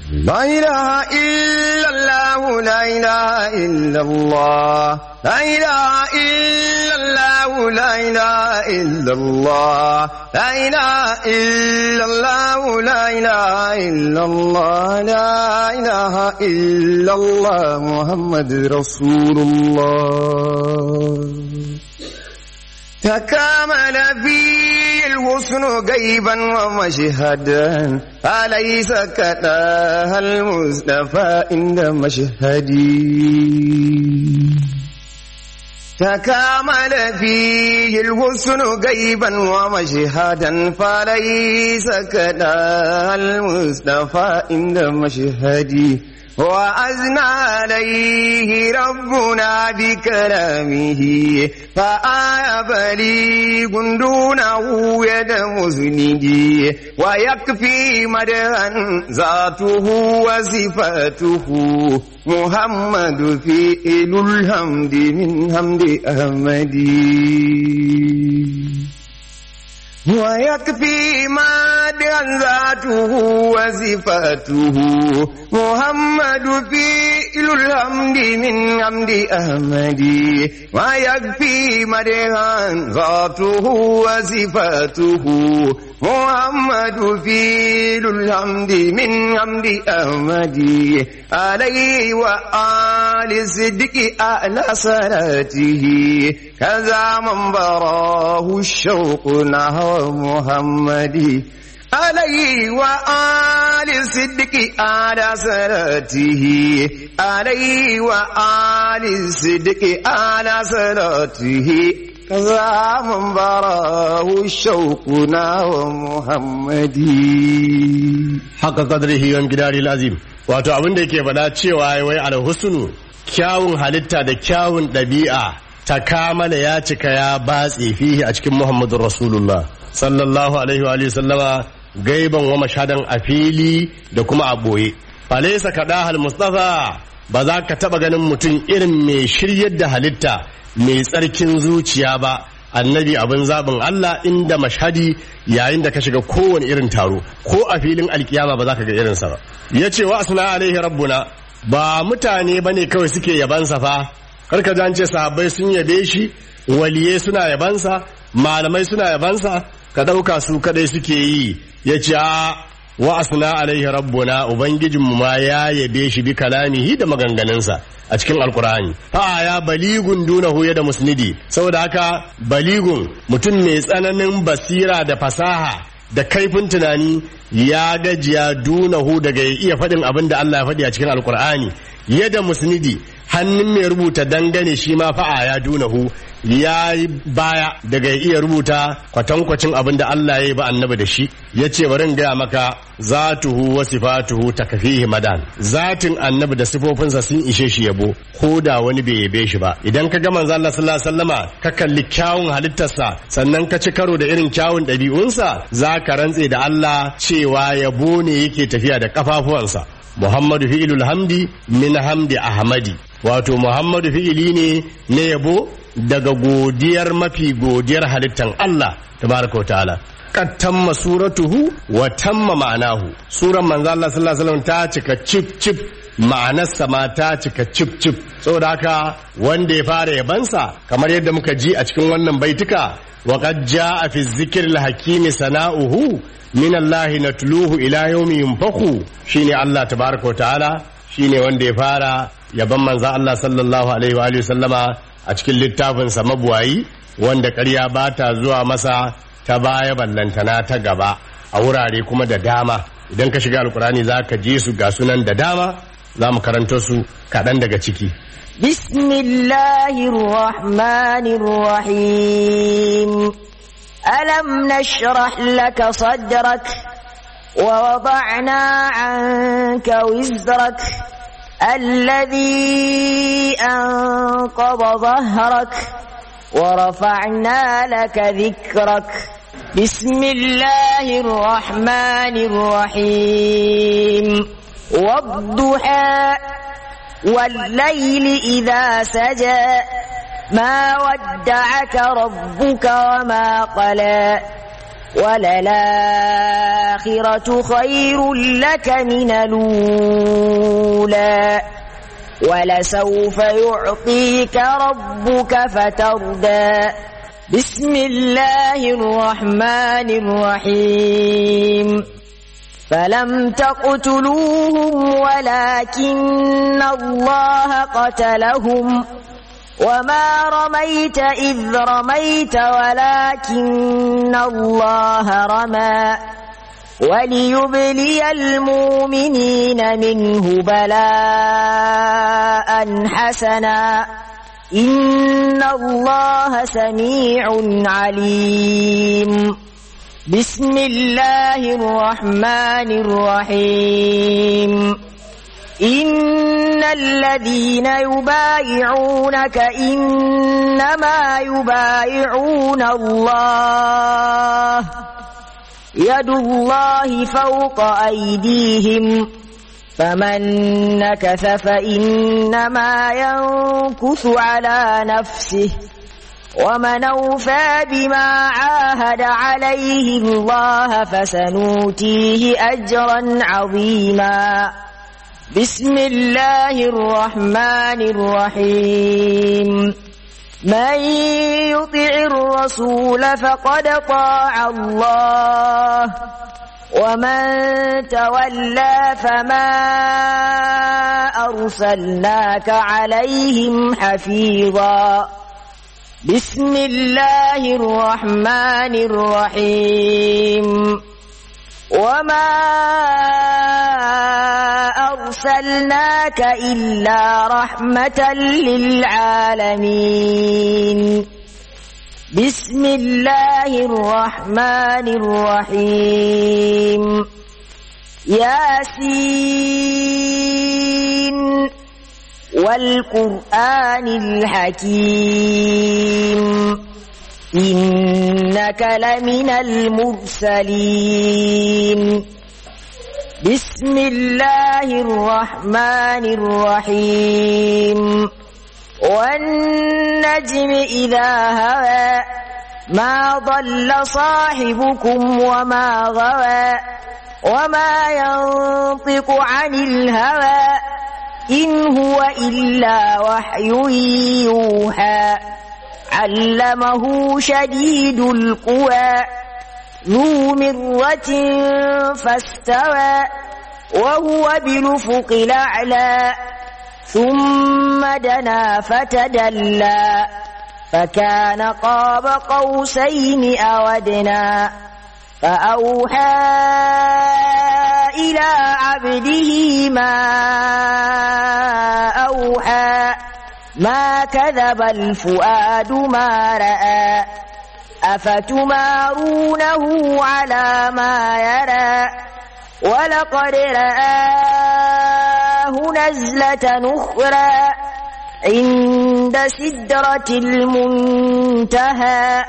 لا إله إلا الله لا إله إلا الله لا إله إلا الله لا إله إلا الله لا إله إلا الله لا إله إلا الله لا إله إلا الله محمد رسول الله تكامل في الحسن غيبا ومشهدا أليس كتاها المصطفى عند مشهدي تكامل فيه الحسن غيبا ومشهدا فليس كتاها المصطفى عند مشهدي وأزنى عليه ربنا بكلامه فآي بليغ دونه يد مسنده ويكفي مدها ذاته وصفاته محمد في إلو الحمد من حمد أحمد ويكفي ما ذاته وصفاته محمد في الحمد من حمد أحمد ويكفي مدها ذاته وصفاته محمد في الحمد من حمد أحمد عليه وآل الصدق أعلى صلاته كذا من براه الشوق نحو محمد عليه وآل الصدق على صلاته عليه وآل الصدق على صلاته كذا من براه الشوق نحو محمد haka qadrihi wa gidari azim wato abin da yake faɗa cewa wai alhusnu kyawun halitta da kyawun ɗabi'a ta kamala ya cika ya batse fihi a cikin muhammadun rasulullah sallallahu alaihi wa sallama gaiban wa mashadan a fili da kuma a ɓoye falaisa kaɗa mustafa ba za ka taɓa ganin mutum irin mai shiryar da halitta mai tsarkin zuciya ba annabi abin zaɓin Allah inda mashhadi yayin da ka shiga kowane irin taro ko a filin alkiyama ba za ka ga irinsa ba ya ce wa asna alaihi rabbuna ba mutane ba ne kawai suke yabansa fa karka ji an ce sahabbai sun yabe shi waliyai suna yabansa malamai suna yabansa ka ɗauka su kadai suke yi ya ce a wa asna alaihi rabbuna ubangijinmu ma ya yabe shi bi kalamihi da maganganunsa a cikin alkur'ani fa ya baligun dunahu ya da musnidi saboda haka baligun mutum mai tsananin basira da fasaha da kaifin tunani ya gajiya dunahu daga ya iya faɗin abin da Allah ya faɗi a cikin alkur'ani yadda musnidi hannun mai rubuta dangane shi ma fa'a ya dunahu ya yi baya daga ya iya rubuta kwatankwacin abin da Allah ya yi ba annabi da shi ya ce bari in gaya maka zatuhu wa sifatuhu takfihi madan zatin annabi da sifofinsa sun ishe shi yabo ko da wani bai yabe shi ba idan ka ga manzo Allah sallallahu alaihi wasallama ka kalli kyawun halittarsa sannan ka ci karo da irin kyawun ɗabi'unsa za ka rantse da Allah cewa yabo ne yake tafiya da kafafuwansa Muhammadu fi'ilul hamdi min hamdi ahmadi wato Muhammadu fi'ili ne na yabo daga godiyar mafi godiyar halittan Allah tabaraka wa ta'ala qad tamma suratuhu wa tamma ma'anahu suran manzo Allah sallallahu alaihi wasallam ta cika cip cip ma'anarsa ma ta cika cip cip saboda haka wanda ya fara yabansa kamar yadda muka ji a cikin wannan baituka wa qad jaa fi dhikril hakimi sana'uhu min Allah natluhu ila yawmi yunfakhu shine Allah tabaraka wa ta'ala shine wanda ya fara yaban manzo Allah sallallahu alaihi wa alihi sallama a cikin littafinsa mabuwayi wanda ƙarya ba ta zuwa masa ta baya ballantana ta gaba a wurare kuma da dama idan ka shiga alkurani za ka je su ga sunan da dama za mu karanto su kaɗan daga ciki بسم الله الرحمن الرحيم ألم نشرح لك صدرك ووضعنا عنك وزرك الذي أنقض ظهرك ورفعنا لك ذكرك بسم الله الرحمن الرحيم والضحى والليل إذا سجى ما ودعك ربك وما قلى وللآخرة خير لك من الأولى ولسوف يعطيك ربك فتردى بسم الله الرحمن الرحيم فلم تقتلوهم ولكن الله قتلهم وما رميت إذ رميت ولكن الله رمى وليبلي المؤمنين منه بلاء حسنا إن الله سميع عليم بسم الله الرحمن الرحيم إن الذين يبايعونك إنما يبايعون الله يد الله فوق أيديهم فمن نكث فإنما ينكث على نفسه ومن أوفى بما عاهد عليه الله فسنوتيه أجرا عظيما بسم الله الرحمن الرحيم من يطع الرسول فقد طاع الله ومن تولى فما أرسلناك عليهم حفيظا بسم الله الرحمن الرحيم وما أرسلناك إلا رحمة للعالمين بسم الله الرحمن الرحيم ياسين والقرآن الحكيم إنك لمن المرسلين بسم الله الرحمن الرحيم والنجم إذا هوى ما ضل صاحبكم وما غوى وما ينطق عن الهوى إن هو إلا وحي يوحى علمه شديد القوى ذو مرة فاستوى وهو بالأفق الأعلى ثم دنا فتدلى فكان قاب قوسين أو أدنى فأوحى إلى عبده ما أوحى ما كذب الفؤاد ما رأى أفتمارونه على ما يرى ولقد رآه نزلة أخرى عند سدرة المنتهى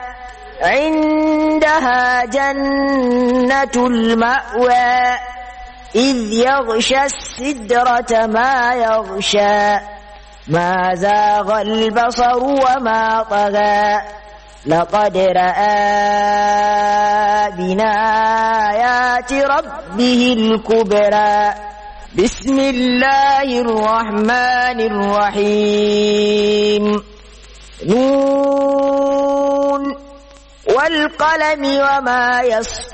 عندها جنة المأوى إذ يغشى السدرة ما يغشى ما زاغ البصر وما طغى لقد رأى بنايات ربه الكبرى بسم الله الرحمن الرحيم نون والقلم وما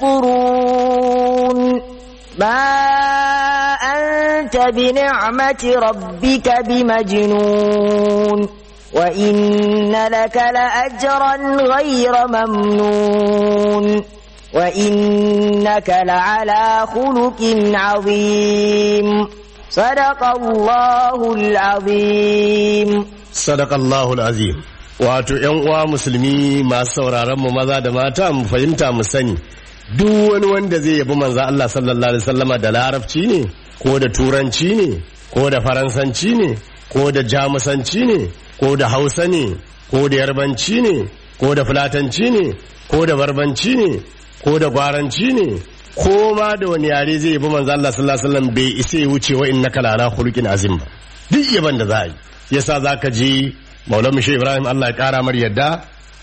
يسطرون ما أنت بنعمة ربك بمجنون وإن لك لأجرا غير ممنون وإنك لعلى خلق عظيم صدق الله العظيم Sadakallahul azim. Wato ‘yan uwa musulmi masu sauraron mu maza da mata mu fahimta mu sani duk wani wanda zai yabi manzo Allah sallallahu alaihi wasallama da larabci ne ko da turanci ne ko da faransanci ne ko da jamusanci ne ko da hausa ne ko da yarbanci ne ko da fulatanci ne ko da barbanci ne ko da gwaranci ne ko ma da wani yare zai yabi manzo Allah sallallahu alaihi wasallam bai isa ya wuce wa innaka lana khuluqin azim ba duk yaban da za a yi yasa zaka ji Maulana Mushe Ibrahim Allah ya kara mar yadda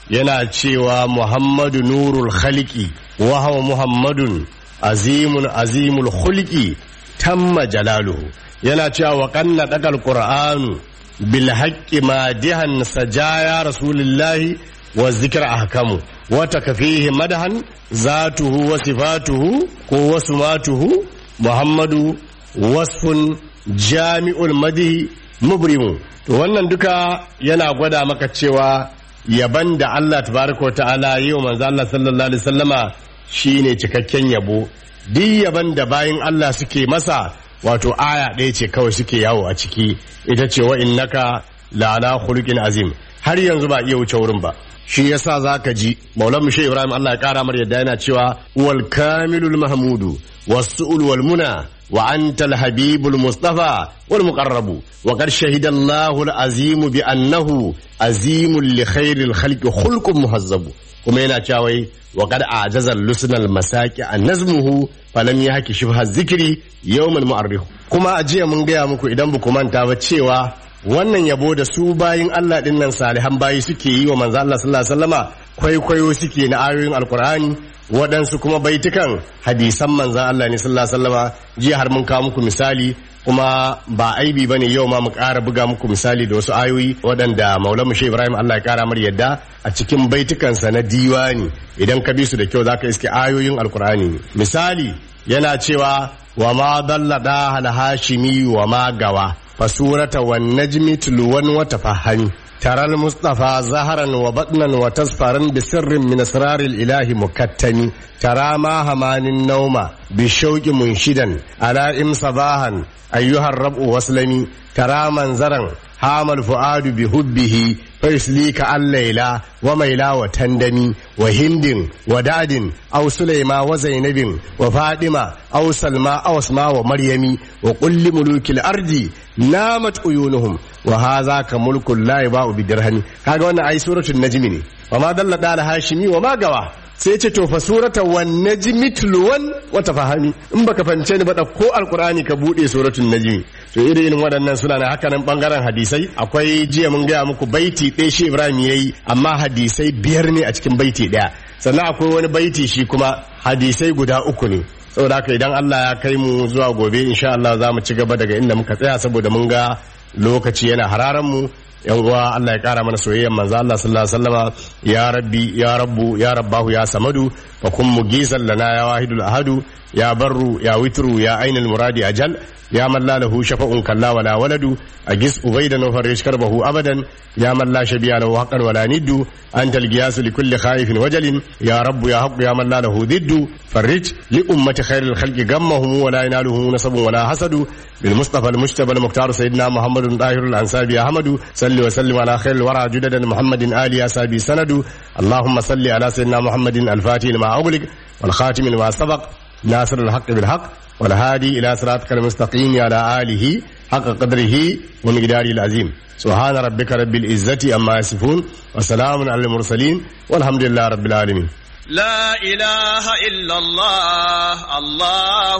yana cewa muhammadu nurul khalqi wa huwa muhammadun azimun azimul khulqi tamma jalaluhu yana cewa wa qanna dakal qur'anu bil haqqi madihan sajaya rasulillahi wa zikra ahkamu wa takfihi madahan zatuhu wa sifatuhu ko wasmatuhu muhammadu wasfun jami'ul madihi mubrimu to wannan duka yana gwada maka cewa yaban da Allah tabaraka ta'ala yi wa manzo Allah sallallahu alaihi wasallama shine cikakken yabo duk yaban da bayin Allah suke masa wato aya ɗaya ce kawai suke yawo a ciki ita ce wa innaka la'ala khuluqin azim har yanzu ba iya wuce wurin ba shi yasa zaka ji maulan mushe ibrahim Allah ya kara mar yadda yana cewa wal kamilul mahmudu was-su'ul wal muna وأنت الحبيب المصطفى والمقرب وقد شهد الله العظيم بأنه عظيم لخير الخلق خلق مهذب kuma yana cewa wa kad ajaza lusnal masaki an nazmuhu falam yahki shibha zikri yawmal mu'arrikh kuma a jiya mun gaya muku idan ba manta ba cewa wannan yabo da su bayin Allah din nan salihan bayi suke yi wa manzo Allah sallallahu alaihi wasallama kwaikwayo suke na ayoyin alkur'ani waɗansu kuma baitukan hadisan manzan Allah ne sallallahu alaihi wasallama jiya har mun kawo muku misali kuma ba aibi bane yau ma mu ƙara buga muku misali da wasu ayoyi waɗanda Maulana Mushe Ibrahim Allah ya ƙara mar yadda a cikin baitukansa na diwani idan ka bi su da kyau zaka iske ayoyin alkur'ani ne misali yana cewa wa ma dalla da hal hashimi wa ma gawa fasurata wan najmi tulwan wa tafahami ترى المصطفى زهرا وبطنا وتصفرا بسر من اسرار الاله مكتم ترى ما همان النوم بالشوق منشدا على ام صباحا ايها الرب واسلمي ترى منظرا هام الفؤاد بحبه فيسليك الليلة وميلا وتندمي وهند وداد أو سليما وزينب وفاطمة أو سلمى أو اسماء ومريم وقل لملوك الأرض نامت عيونهم وهذا كملك لا يباع بدرهم هذا وانا أي سورة النجم ne وما دل دال هاشمي وما قوى sai ce to fa surata wan najmi tulwan wa tafahami in baka fahimce ni ba da ko alqur'ani ka bude suratul najmi to irin irin waɗannan suna na haka nan bangaren hadisai akwai jiya mun gaya muku baiti ɗaya shi Ibrahim yayi amma hadisai biyar ne a cikin baiti ɗaya sannan akwai wani baiti shi kuma hadisai guda uku ne saboda haka idan Allah ya kai mu zuwa gobe insha Allah za mu ci gaba daga inda muka tsaya saboda mun ga lokaci yana hararan mu yan uwa Allah ya kara mana soyayyar manzo Allah sallallahu alaihi wasallama ya rabbi ya rabbu ya rabbahu ya samadu fa kun mugisan lana ya wahidul ahadu ya barru ya witru ya ainul muradi ajal ya man la lahu shafa'un kalla wala waladu agis ubaidan wa farish karbahu abadan ya man la shabiya lahu haqqan wala niddu anta al-giyas li kulli khaifin wajalin ya rabbu ya haqqu ya man la lahu diddu farij li ummati khairil khalqi gammahum wala yanaluhu nasabun wala hasadu bil mustafa al-mujtaba al-muqtar sayyidina muhammadun tahirul ansabi ahmadu salli wa sallim ala khairil wara judadan muhammadin ali asabi sanadu اللهم صل على سيدنا محمد الفاتح لما أغلق والخاتم لما سبق ناصر الحق بالحق والهادي إلى صراطك المستقيم على آله حق قدره ومقداره العظيم سبحان ربك رب العزة أما يصفون وسلام على المرسلين والحمد لله رب العالمين لا إله إلا الله الله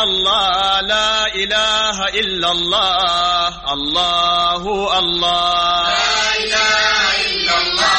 الله لا إله إلا الله الله الله لا إله إلا الله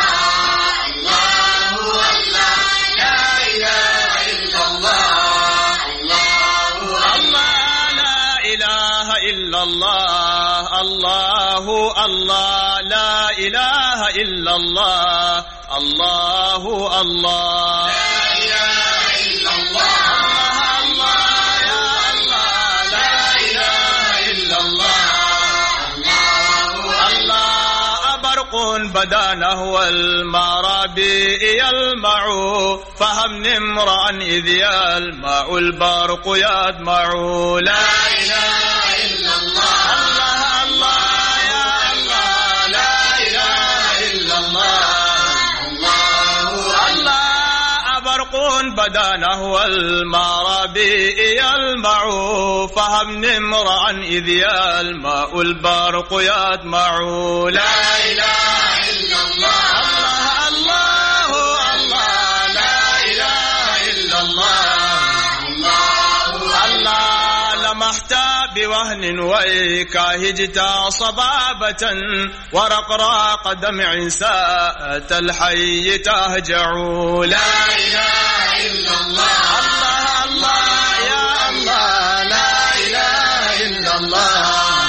الله الله لا إله إلا الله الله الله لا إله إلا الله الله الله لا إله إلا الله الله الله لا إله إلا الله الله يا الله لا إله إلا الله الله الله برق بدا نهو المرابي يلمع فهم امرأ إذ يلمع البرق يدمع لا إله إلا الله الله الله يا الله لا إله إلا الله الله الله برق بدا نهو المرابي يلمع فهم امرأ إذ يلمع البرق يدمع لا إله إلا الله الله الله الله لا إله إلا الله الله الله لمحت بوهن وإكاهجت صبابة ورقراق دمع ساءت الحي تهجع لا إله إلا الله الله الله يا الله لا إله إلا الله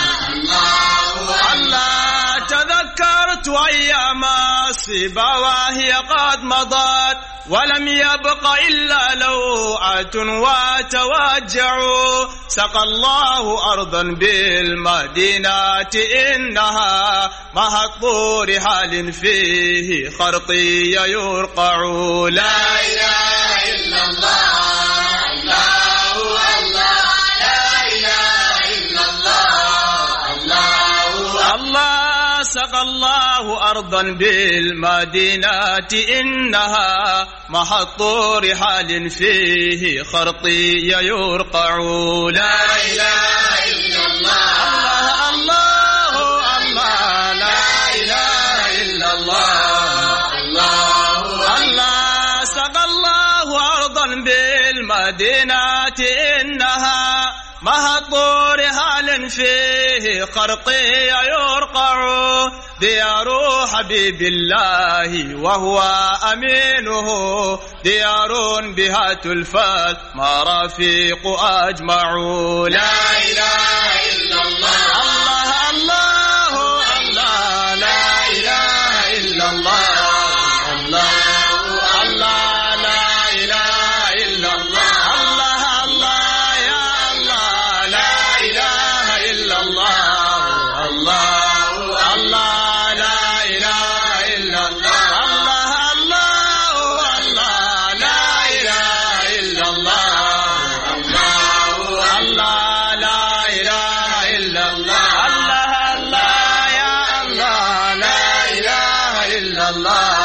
الله تذكرت أيام الصبا وهي قد مضت ولم يبق إلا لوعة وتوجع سقى الله أرضا بالمدينة إنها محط رحال فيه خرطي يرقع لا إله إلا الله الله الله لا إله إلا الله الله الله سقى الله أرضا بالمدينة إنها محط رحال فيه خرطي يرقع لا إله إلا الله الله الله لا إله إلا الله الله الله سقى الله أرضا بالمدينة إنها محط رهال فيه خرقي يرقع ديار حبيب الله وهو أمينه ديار بها تلفت مرافيق أجمع لا إله إلا الله الله الله الله لا إله إلا الله الله الله لا إله إلا الله الله الله يا الله لا إله إلا الله الله الله لا إله إلا الله الله الله الله لا إله إلا الله الله الله لا إله إلا الله الله الله يا الله لا إله إلا الله